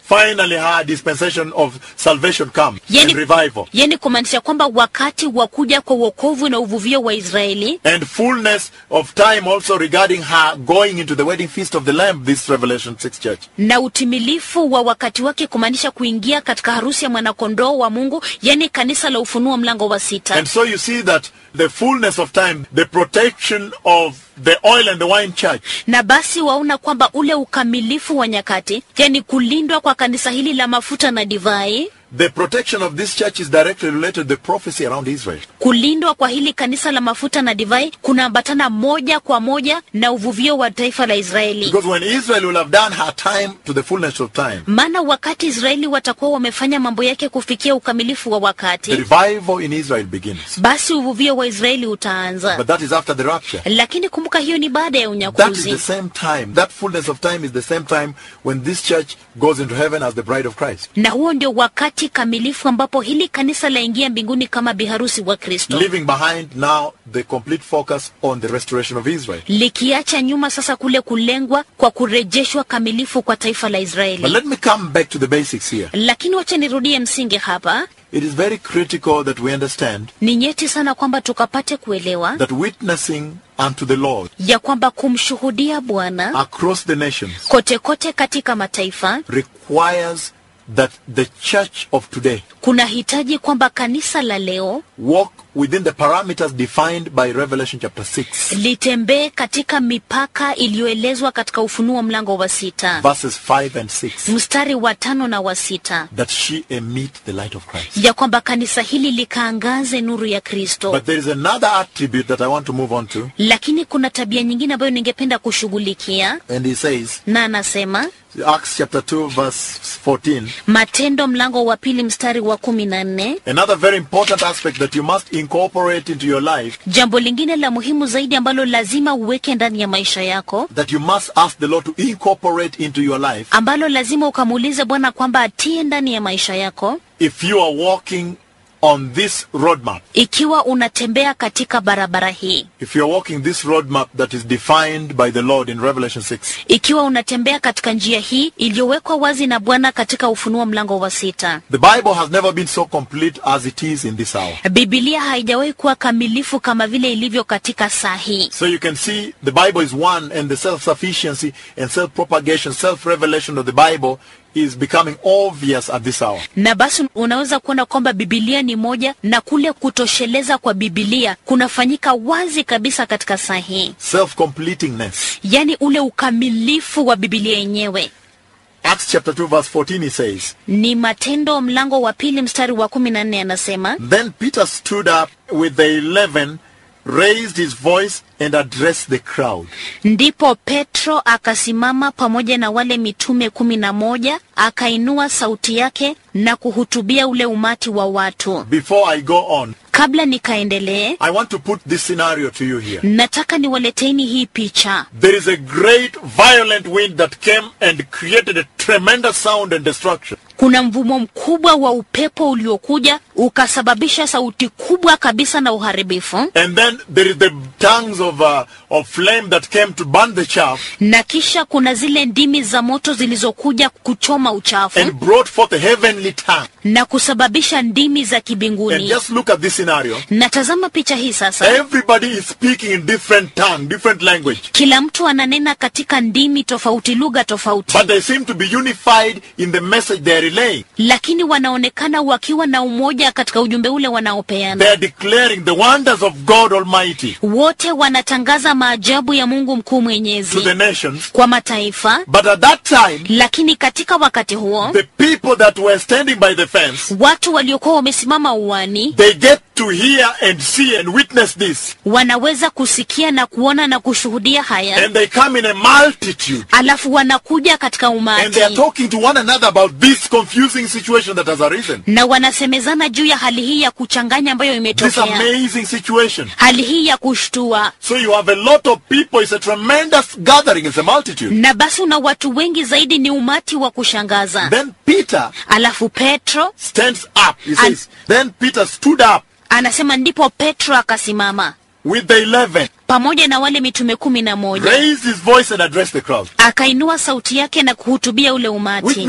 A: finally her dispensation of salvation come
B: yani,
A: and revival
B: yani kumaanisha kwamba wakati wa kuja kwa uokovu na uvuvio wa israeli
A: and fullness of time also regarding her going into the wedding feast of the lamb this revelation 6 church
B: na utimilifu wa wakati wake kumaanisha kuingia katika harusi ya mwanakondoo wa mungu yani kanisa la ufunuo mlango wa sita
A: and so you see that the fullness of time the protection of the oil and the wine church
B: na basi waona kwamba ule ukamilifu wa nyakati yani kulindwa kwa kanisa hili la mafuta na divai
A: the protection of this church is directly related to the prophecy around Israel.
B: kulindwa kwa hili kanisa la mafuta na divai kunaambatana moja kwa moja na uvuvio wa taifa la israeli
A: Because when Israel will have done her time to the fullness of time,
B: maana wakati israeli watakuwa wamefanya mambo yake kufikia ukamilifu wa
A: the
B: wakati
A: revival in Israel begins.
B: basi uvuvio wa israeli utaanza
A: But that is after the rapture.
B: lakini kumbuka hiyo ni baada ya
A: That is
B: unyakuzi
A: the same time. That fullness of time is the same time when this church goes into heaven as the bride of Christ.
B: na huo ndio wakati kamilifu ambapo hili kanisa laingia mbinguni kama biharusi wa kristo
A: Leaving behind now the complete focus on the restoration of Israel.
B: likiacha nyuma sasa kule kulengwa kwa kurejeshwa kamilifu kwa taifa la
A: But
B: israeli
A: let me come back to the basics here.
B: lakini wacha nirudie msingi hapa
A: It is very critical that we understand
B: ni nyeti sana kwamba tukapate kuelewa
A: that witnessing unto the Lord
B: ya kwamba kumshuhudia bwana
A: across the nations
B: kote kote katika mataifa
A: requires that the church of today
B: kuna hitaji kwamba kanisa la leo
A: walk within the parameters defined by Revelation chapter 6,
B: litembee katika mipaka iliyoelezwa katika ufunuo mlango wa sita
A: verses 5 and 6,
B: mstari wa tano na wa sita
A: that she emit the light of Christ.
B: ya kwamba kanisa hili likaangaze nuru ya kristo
A: But there is another attribute that I want to move on to,
B: lakini kuna tabia nyingine ambayo ningependa kushughulikia
A: and he says,
B: na anasema
A: Acts chapter 2, verse 14,
B: matendo mlango wa pili mstari wa kumi na nne
A: another very important aspect that you must incorporate into your life,
B: jambo lingine la muhimu zaidi ambalo lazima uweke ndani ya maisha yako
A: that you must ask the Lord to incorporate into your life,
B: ambalo lazima ukamuulize bwana kwamba atie ndani ya maisha yako
A: if you are walking on this roadmap.
B: ikiwa unatembea katika barabara hii
A: If you are walking this roadmap that is defined by the Lord in Revelation 6,
B: ikiwa unatembea katika njia hii iliyowekwa wazi na bwana katika ufunuo mlango wa sita
A: the Bible has never been so complete as it is in this hour.
B: bibilia haijawahi kuwa kamilifu kama vile ilivyo katika saa hii
A: So you can see the Bible is one and the self-sufficiency and self-propagation, self-revelation of the Bible is becoming obvious at this hour.
B: na basi unaweza kuona kwamba bibilia ni moja na kule kutosheleza kwa bibilia kunafanyika wazi kabisa katika saa hii
A: Self-completingness.
B: yaani ule ukamilifu wa bibilia yenyewe
A: Acts chapter 2 verse 14 he says,
B: ni matendo mlango wa pili mstari wa kumi na nne anasema
A: Then Peter stood up with the eleven, raised his voice and addressed the crowd.
B: ndipo petro akasimama pamoja na wale mitume kumi na moja akainua sauti yake na kuhutubia ule umati wa watu
A: Before I go on,
B: kabla nikaendelee
A: I want to put this scenario to you here.
B: nataka niwaleteni hii picha
A: There is a great violent wind that came and created a tremendous sound and destruction.
B: kuna mvumo mkubwa wa upepo uliokuja ukasababisha sauti kubwa kabisa na uharibifu
A: And then there is the tongues of, uh, of flame that came to burn the chaff
B: na kisha kuna zile ndimi za moto zilizokuja kuchoma uchafu
A: and brought forth a heavenly tongue.
B: na kusababisha ndimi za
A: And
B: kibinguni
A: just look at this scenario.
B: natazama picha hii sasa
A: Everybody is speaking in different tongue, different language.
B: kila mtu ananena katika ndimi tofauti lugha tofauti
A: But they seem to be unified in the message they are relaying.
B: lakini wanaonekana wakiwa na umoja katika ujumbe ule
A: They
B: wanaopeana
A: are declaring the wonders of God Almighty
B: wote wanatangaza maajabu ya mungu mkuu
A: to
B: mwenyezi
A: the nations.
B: kwa mataifa
A: But at that time,
B: lakini katika wakati huo
A: the people that were standing by the fence,
B: watu waliokuwa wamesimama uwani
A: they get to hear and see and witness this.
B: wanaweza kusikia na kuona na kushuhudia haya
A: And they come in a multitude.
B: alafu wanakuja katika
A: And they are
B: umati
A: talking to one another about this confusing situation that has arisen.
B: na wanasemezana juu ya hali hii ya kuchanganya ambayo
A: This
B: imetokea
A: amazing situation.
B: hali hii ya kushtua
A: So you have a lot of people. It's a tremendous gathering. It's a multitude.
B: na basi una watu wengi zaidi ni umati wa kushangaza
A: Then Peter
B: alafu petro
A: stands up. He says, Then Peter stood up
B: anasema ndipo petro akasimama
A: with the eleven,
B: pamoja na wale mitume kumi na moja
A: raised his voice and addressed the crowd.
B: akainua sauti yake na kuhutubia ule
A: Which
B: umati
A: means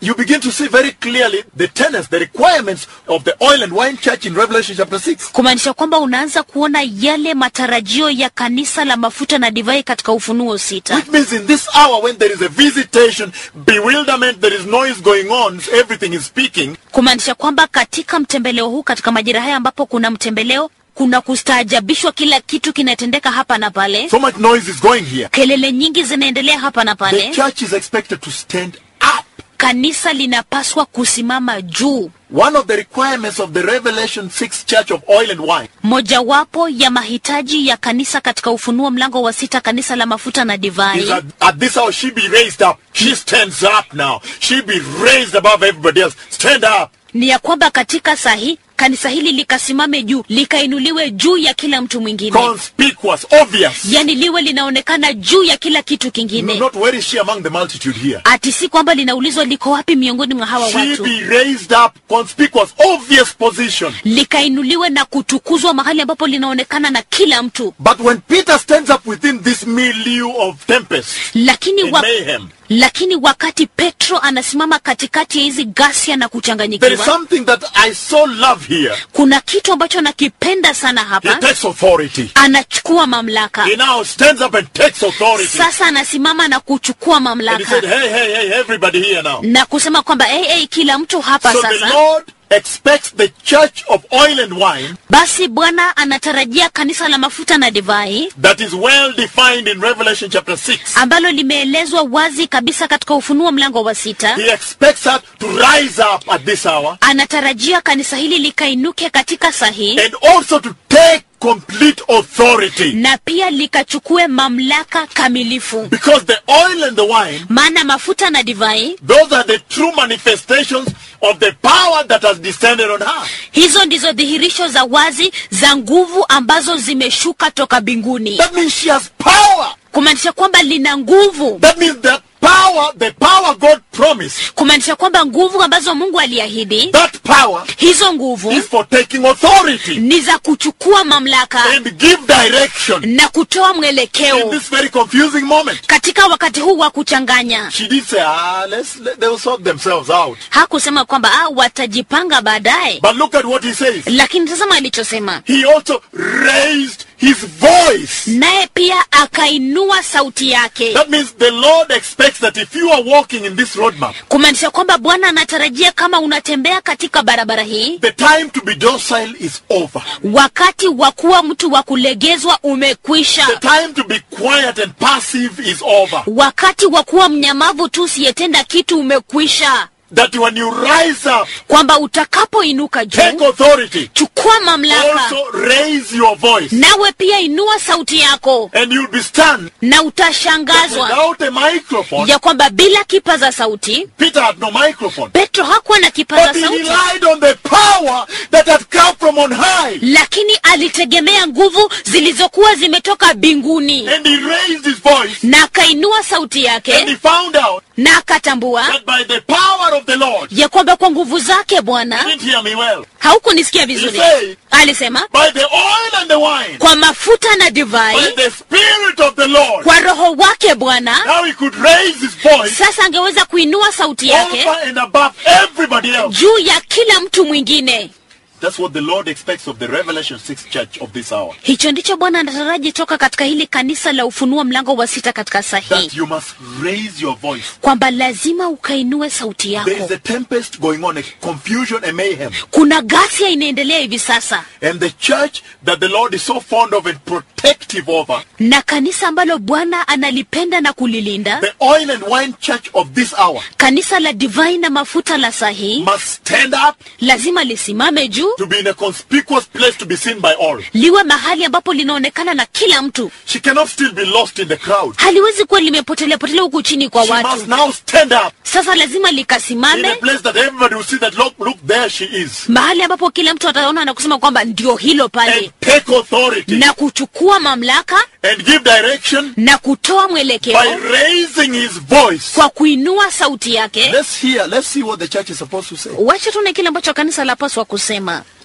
A: you begin to see very clearly the tenets, the requirements of the oil and wine church in Revelation chapter 6.
B: kumaanisha kwamba unaanza kuona yale matarajio ya kanisa la mafuta na divai katika ufunuo sita
A: Which means in this hour when there is a visitation, bewilderment, there is noise going on, everything is speaking,
B: kumaanisha kwamba katika mtembeleo huu katika majira haya ambapo kuna mtembeleo kuna kustaajabishwa kila kitu kinatendeka hapa na pale
A: so much noise is going here.
B: kelele nyingi zinaendelea hapa na
A: The
B: pale
A: church is expected to stand up.
B: kanisa linapaswa kusimama juu
A: One of the requirements of the Revelation 6 church of oil and wine
B: mojawapo ya mahitaji ya kanisa katika ufunuo mlango wa sita kanisa la mafuta na
A: is
B: divai
A: that at this hour she be raised up. She stands up now. She be raised above everybody else. Stand up.
B: ni ya kwamba katika sahi kanisa hili likasimame juu likainuliwe juu ya kila mtu mwingine
A: Conspicuous, obvious.
B: yani liwe linaonekana juu ya kila kitu kingine
A: Not where is she among the multitude here?
B: ati si kwamba linaulizwa liko wapi miongoni mwa hawa
A: She
B: watu
A: be raised up, conspicuous, obvious position.
B: likainuliwe na kutukuzwa mahali ambapo linaonekana na kila mtu
A: But when Peter stands up within this milieu of tempest
B: lakini
A: and
B: wa,
A: mayhem,
B: lakini wakati petro anasimama katikati ya hizi ghasia na
A: there is
B: kuchanganyikiwa
A: something that I so love here.
B: kuna kitu ambacho nakipenda sana
A: He
B: hapa
A: takes authority.
B: anachukua mamlaka
A: He now stands up and takes authority.
B: sasa anasimama na kuchukua
A: And he
B: mamlaka
A: said, hey, hey, hey, everybody here now.
B: na kusema kwamba hey, hey, kila mtu hapa
A: So the
B: sasa
A: Lord expects the church of oil and wine
B: basi bwana anatarajia kanisa la mafuta na divai
A: that is well defined in Revelation chapter 6.
B: ambalo limeelezwa wazi kabisa katika ufunuo mlango wa sita
A: He expects us to rise up at this hour
B: anatarajia kanisa hili likainuke katika sahihi
A: and also to take complete authority.
B: na pia likachukue mamlaka kamilifu
A: Because the oil and the wine,
B: maana mafuta na divai
A: those are the true manifestations of the power that has descended on her.
B: hizo ndizo dhihirisho za wazi za nguvu ambazo zimeshuka toka mbinguni
A: That means she has power.
B: kumaanisha kwamba lina nguvu
A: That means that power, the power God promised,
B: kumaanisha kwamba nguvu ambazo mungu aliahidi
A: that power
B: hizo nguvu
A: is for taking authority
B: ni za kuchukua mamlaka
A: and give direction
B: na kutoa
A: in
B: mwelekeo
A: this very confusing moment.
B: katika wakati huu wa kuchanganya
A: She did say, ah, let's, let, they'll sort themselves out.
B: hakusema kwamba ah, watajipanga baadaye
A: But look at what he says.
B: lakini tazama alichosema
A: He also raised his voice.
B: naye pia akainua sauti yake
A: That means the Lord expects that if you are walking in this roadmap,
B: kumaanisha kwamba bwana anatarajia kama unatembea katika barabara hii
A: the time to be docile is over.
B: wakati wa kuwa mtu wa kulegezwa umekwisha
A: The time to be quiet and passive is over.
B: wakati wa kuwa mnyamavu tu usiyetenda kitu umekwisha
A: That when you rise up,
B: kwamba utakapoinuka
A: take
B: juu
A: authority,
B: chukua mamlaka
A: also raise your voice,
B: nawe pia inua sauti yako
A: and you'll be stunned.
B: na
A: that
B: utashangazwa
A: Without a microphone,
B: ya kwamba bila kipaza sauti
A: Peter had no microphone.
B: petro hakuwa na kipaza
A: But he
B: sauti
A: relied on the power that had come from on high.
B: lakini alitegemea nguvu zilizokuwa zimetoka mbinguni
A: And he raised his voice,
B: na akainua sauti
A: and he
B: yake
A: found out
B: na akatambua
A: that by the power of the Lord,
B: ya kwamba kwa nguvu zake bwana
A: didn't hear me well,
B: haukunisikia vizuri
A: He said-
B: alisema
A: by the oil and the wine,
B: kwa mafuta na
A: by
B: divai
A: the Spirit of the Lord,
B: kwa roho wake bwana
A: now he could raise his voice
B: sasa angeweza kuinua sauti yake
A: over and above everybody else.
B: juu ya kila mtu mwingine
A: That's what the Lord expects of the Revelation 6 church of this hour.
B: hicho ndicho bwana anataraji toka katika hili kanisa la ufunua mlango wa sita katika sahihi
A: That you must raise your voice.
B: kwamba lazima ukainue sauti
A: There
B: yako
A: is a tempest going on, a confusion, a mayhem.
B: kuna ghasia inaendelea hivi sasa
A: And the church that the Lord is so fond of and protective over,
B: na kanisa ambalo bwana analipenda na kulilinda
A: the oil and wine church of this hour,
B: kanisa la divai na mafuta la sahihi
A: must stand up
B: lazima lisimame juu
A: to be in a conspicuous place to be seen by all.
B: liwe mahali ambapo linaonekana na kila mtu
A: She cannot still be lost in the crowd.
B: haliwezi kuwa limepotelea potelea huku chini kwa
A: She must
B: watu
A: now stand up
B: sasa lazima
A: in a
B: likasimame
A: place that everybody will see that look, look, there she is.
B: mahali ambapo kila mtu ataona na kusema kwamba ndio hilo
A: And
B: pale
A: take authority
B: na kuchukua mamlaka
A: and give direction
B: na kutoa
A: by
B: mwelekeo
A: raising his voice.
B: kwa kuinua sauti yake
A: Let's hear, let's see what the church is supposed to say.
B: wacha tuone kile ambacho kanisa lapaswa kusema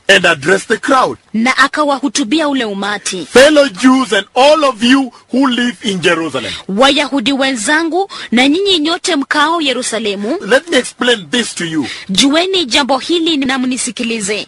A: and addressed the crowd.
B: na akawahutubia ule umati
A: Fellow Jews and all of you who live in Jerusalem.
B: wayahudi wenzangu na nyinyi nyote mkao yerusalemu
A: Let me explain this to you.
B: jueni jambo hili na mnisikilize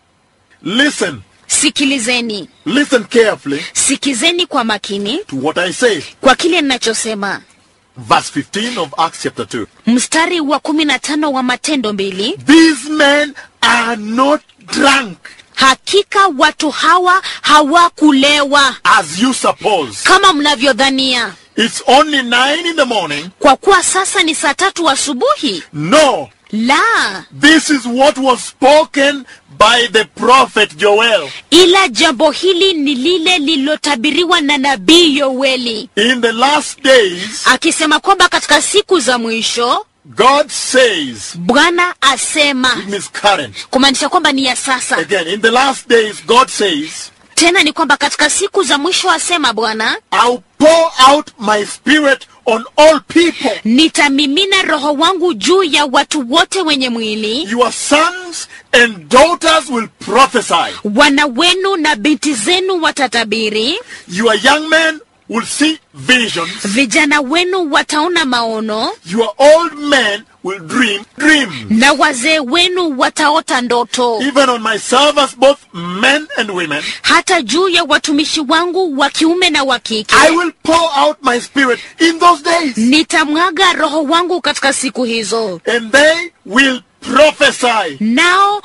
A: Listen,
B: sikilizeni
A: listen carefully
B: sikizeni kwa makini
A: to what I say.
B: kwa kile ninachosema
A: Verse 15 of Acts chapter 2.
B: mstari wa kumi na tano wa matendo mbili
A: These men are not drunk
B: hakika watu hawa hawakulewa
A: as you suppose.
B: kama mnavyodhania
A: It's only 9 in the morning.
B: kwa kuwa sasa ni saa tatu asubuhi
A: No,
B: la
A: this is what was spoken by the prophet Joel.
B: ila jambo hili ni lile lililotabiriwa na nabii yoeli
A: In the last days,
B: akisema kwamba katika siku za mwisho
A: God says,
B: bwana asema
A: it means current.
B: kumaanisha kwamba ni ya sasa
A: Again, in the last days, God says,
B: tena ni kwamba katika siku za mwisho asema bwana
A: I'll pour out my spirit on all people.
B: nitamimina roho wangu juu ya watu wote wenye mwili
A: Your sons and daughters will prophesy.
B: wana wenu na binti zenu watatabiri
A: Your young men will see visions.
B: vijana wenu wataona maono
A: Your old men will dream dreams.
B: na wazee wenu wataota ndoto
A: Even on my servants, both men and women,
B: hata juu ya watumishi wangu wa kiume na wa kike
A: I will pour out my spirit in those days.
B: nitamwaga roho wangu katika siku hizo
A: And they will prophesy.
B: nao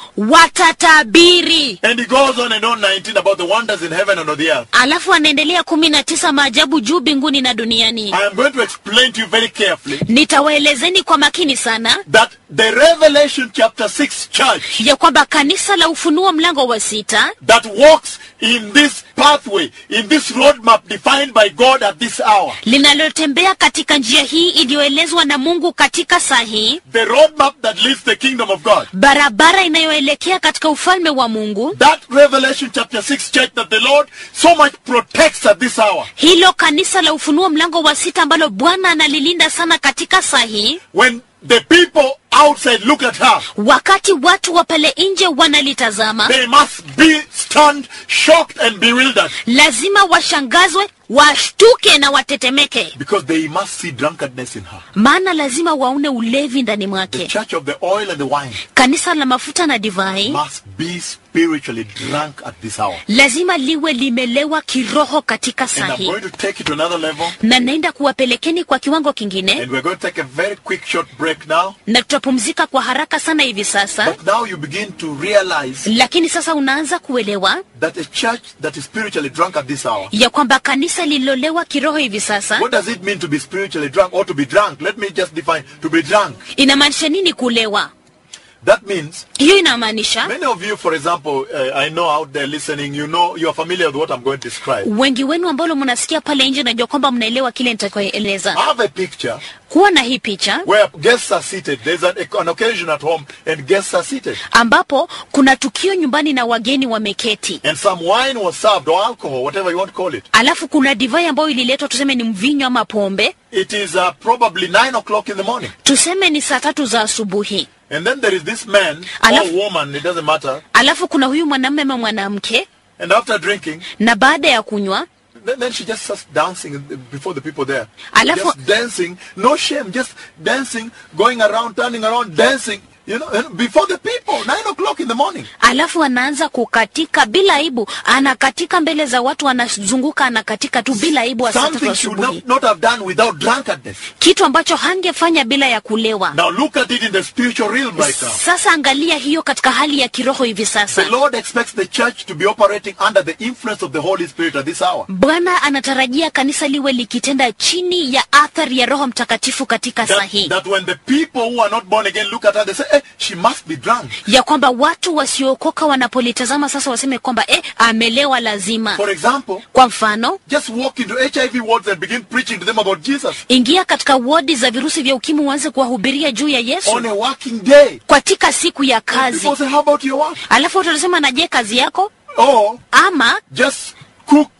B: watatabiri
A: And he goes on and on 19 about the wonders in heaven and on the earth.
B: alafu anaendelea kumi na tisa maajabu juu mbinguni na duniani
A: I am going to explain to you very carefully
B: nitawaelezeni kwa makini sana
A: that the Revelation chapter 6 church
B: ya kwamba kanisa la ufunuo mlango wa sita
A: that walks in this pathway, in this roadmap defined by God at this hour,
B: linalotembea katika njia hii iliyoelezwa na mungu katika saa hii
A: the roadmap that leads the kingdom of God.
B: barabara inayoelekea katika ufalme wa mungu
A: That Revelation chapter 6 church that the Lord so much protects at this hour.
B: hilo kanisa la ufunuo mlango wa sita ambalo bwana analilinda sana katika saa hii
A: When the people outside look at her,
B: wakati watu wa pale nje wanalitazama
A: they must be stunned, shocked, and bewildered
B: lazima washangazwe washtuke na watetemeke
A: because they must see drunkenness in her.
B: maana lazima waone ulevi ndani
A: The
B: mwake
A: church of the oil and the wine
B: kanisa la mafuta na divai
A: must be spiritually drunk at this hour.
B: lazima liwe limelewa kiroho katika
A: And
B: saa
A: I'm
B: hii
A: going to take it to another level.
B: na naenda kuwapelekeni kwa kiwango kingine
A: And we're going to take a very quick short break now.
B: na tutapumzika kwa haraka sana hivi sasa
A: But now you begin to realize
B: lakini sasa unaanza kuelewa
A: that a church that is spiritually drunk at this hour.
B: ya kwamba kanisa lililolewa kiroho hivi sasa
A: What does it mean to be spiritually drunk or to be drunk? Let me just define to be drunk.
B: inamaanisha nini kulewa
A: That means
B: hiyo inamaanisha
A: many of you, for example, uh, I know out there listening, you know, you are familiar with what I'm going to describe.
B: wengi wenu ambalo mnasikia pale nje najua kwamba mnaelewa kile nitakayoeleza
A: I have a picture
B: kuwa na hii picha
A: where guests are seated. There's an, an occasion at home and guests are seated.
B: ambapo kuna tukio nyumbani na wageni wameketi
A: And some wine was served or alcohol, whatever you want to call it.
B: alafu kuna divai ambayo ililetwa tuseme ni mvinyo ama pombe
A: It is uh, probably nine o'clock in the morning.
B: tuseme ni saa tatu za asubuhi
A: And then there is this man
B: Alaf-
A: or woman, it doesn't matter.
B: alafu kuna huyu mwanamume ama mwanamke
A: And after drinking,
B: na baada ya kunywa
A: then, then she just starts dancing before the people there.
B: Alafu-
A: Just dancing, no shame, just dancing, going around, turning around, dancing, you know, and before the people, nine o'clock in the morning.
B: alafu anaanza kukatika bila aibu anakatika mbele za watu anazunguka anakatika tu bila aibu wa saa tatu
A: Something she would
B: asubuhi
A: not, not have done without drunkenness.
B: kitu ambacho hangefanya bila ya kulewa
A: Now look at it in the spiritual realm right now.
B: sasa angalia hiyo katika hali ya kiroho hivi
A: The
B: sasa
A: Lord expects the church to be operating under the influence of the Holy Spirit at this hour.
B: bwana anatarajia kanisa liwe likitenda chini ya athari ya roho mtakatifu katika saa
A: That,
B: hii
A: that when the people who are not born again look at her, they say, hey, she must be drunk.
B: ya kwamba watu wasiookoka wanapolitazama sasa waseme kwamba eh, amelewa lazima
A: For example,
B: kwa mfano
A: just walk into HIV wards and begin preaching to them about Jesus
B: ingia katika wodi za virusi vya ukimwi uanze kuwahubiria juu ya yesu
A: on a working day.
B: katika siku ya
A: People
B: kazi
A: say, how about your work?
B: alafu watu watasema na je kazi yako
A: Or
B: ama
A: just cook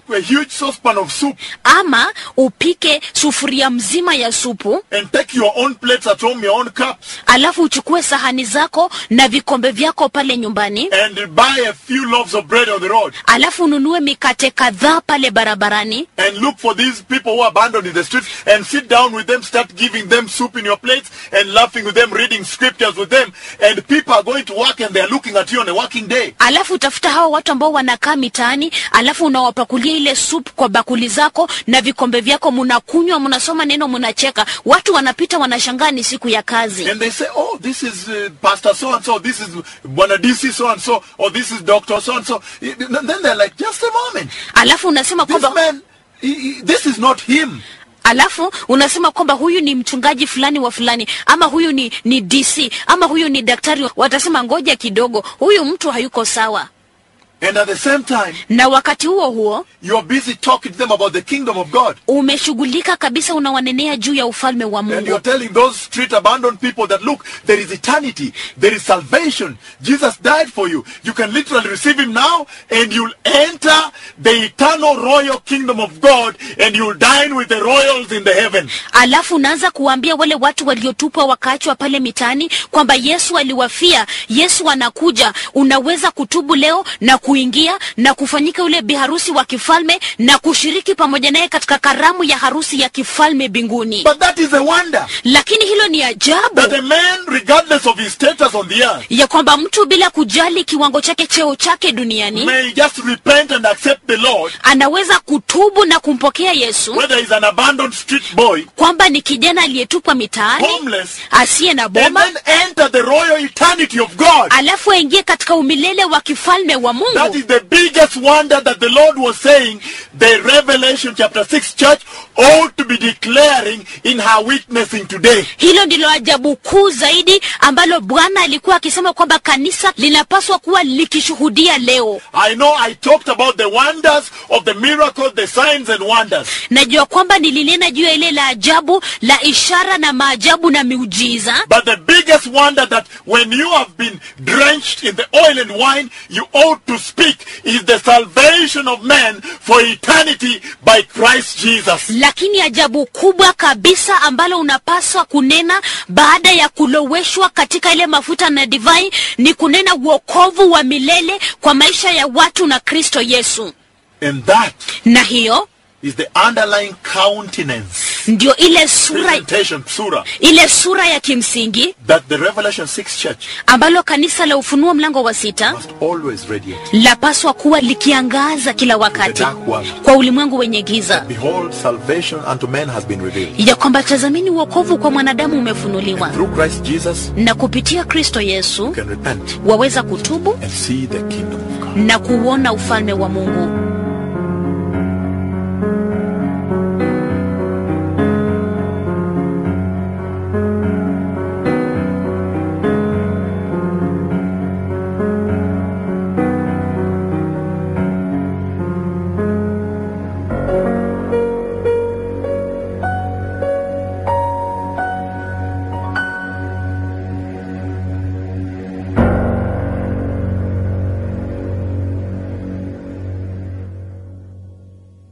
A: a huge saucepan of soup
B: ama upike sufuria mzima ya supu
A: and take your own plates at home, your own cups,
B: alafu uchukue sahani zako na vikombe vyako pale nyumbani
A: and buy a few loaves of bread on the road
B: alafu ununue mikate kadhaa pale barabarani
A: and look for these people who are abandoned in the streets and sit down with them, start giving them soup in your plates and laughing with them, reading scriptures with them, and people are going to work and they're looking at you on a working day.
B: alafu utafuta hawa watu ambao wanakaa mitaani alafu unawapakulia ile supu kwa bakuli zako na vikombe vyako munakunywa munasoma neno munacheka watu wanapita wanashangaa ni siku ya kazi
A: And they say, oh, this is uh, Pastor so and so, this is Bwana DC so and so, or this is Doctor so and so. Then they're like, just a moment.
B: alafu unasema
A: This
B: kwamba
A: man, he, he- this is not him.
B: alafu unasema kwamba huyu ni mchungaji fulani wa fulani ama huyu ni, ni dc ama huyu ni daktari watasema ngoja kidogo huyu mtu hayuko sawa
A: And at the same time,
B: na wakati huo huo
A: you're busy talking to them about the kingdom of God.
B: umeshughulika kabisa unawanenea juu ya ufalme wa
A: And you're
B: mungu
A: telling those street abandoned people that look, there is eternity, there is salvation. Jesus died for you. You can literally receive him now and you'll enter the eternal royal kingdom of God and you'll dine with the royals in the heaven.
B: alafu unaanza kuwaambia wale watu waliotupwa wakaachwa pale mitaani kwamba yesu aliwafia yesu anakuja unaweza kutubu leo na kuingia na kufanyika yule biharusi wa kifalme na kushiriki pamoja naye katika karamu ya harusi ya kifalme mbinguni
A: But that is a wonder
B: lakini hilo ni ajabu
A: that a man, regardless of his status on the earth,
B: ya kwamba mtu bila kujali kiwango chake cheo chake duniani
A: may just repent and accept the Lord,
B: anaweza kutubu na kumpokea yesu
A: whether he's an abandoned street boy,
B: kwamba ni kijana aliyetupwa mitaani
A: homeless,
B: asiye na
A: and
B: boma
A: then enter the royal eternity of God.
B: alafu aingie katika umilele wa kifalme wa
A: That
B: mungu
A: is the biggest wonder that the Lord was saying the Revelation chapter 6 church ought to be declaring in her witnessing today.
B: hilo ndilo ajabu kuu zaidi ambalo bwana alikuwa akisema kwamba kanisa linapaswa kuwa likishuhudia leo
A: I know I talked about the wonders of the miracles, the signs and wonders.
B: najua kwamba nilinena juu ya ile la ajabu la ishara na maajabu na miujiza
A: But the biggest wonder that when you have been drenched in the oil and wine, you ought to speak is the salvation of man for eternity by Christ Jesus.
B: lakini ajabu kubwa kabisa ambalo unapaswa kunena baada ya kuloweshwa katika ile mafuta na divai ni kunena uokovu wa milele kwa maisha ya watu na kristo yesu
A: And that
B: na hiyo
A: is the underlying countenance,
B: ndio ile sura
A: presentation, surah,
B: ile sura ya kimsingi
A: that the Revelation 6 church
B: ambalo kanisa la ufunuo mlango wa sita
A: must always radiate.
B: lapaswa kuwa likiangaza kila wakati
A: dark world.
B: kwa ulimwengu wenye giza
A: Behold, salvation unto men has been revealed.
B: ya kwamba tazamini uokovu kwa mwanadamu umefunuliwa
A: Through Christ Jesus,
B: na kupitia kristo yesu
A: you can repent
B: waweza kutubu
A: and see the kingdom of God.
B: na kuuona ufalme wa mungu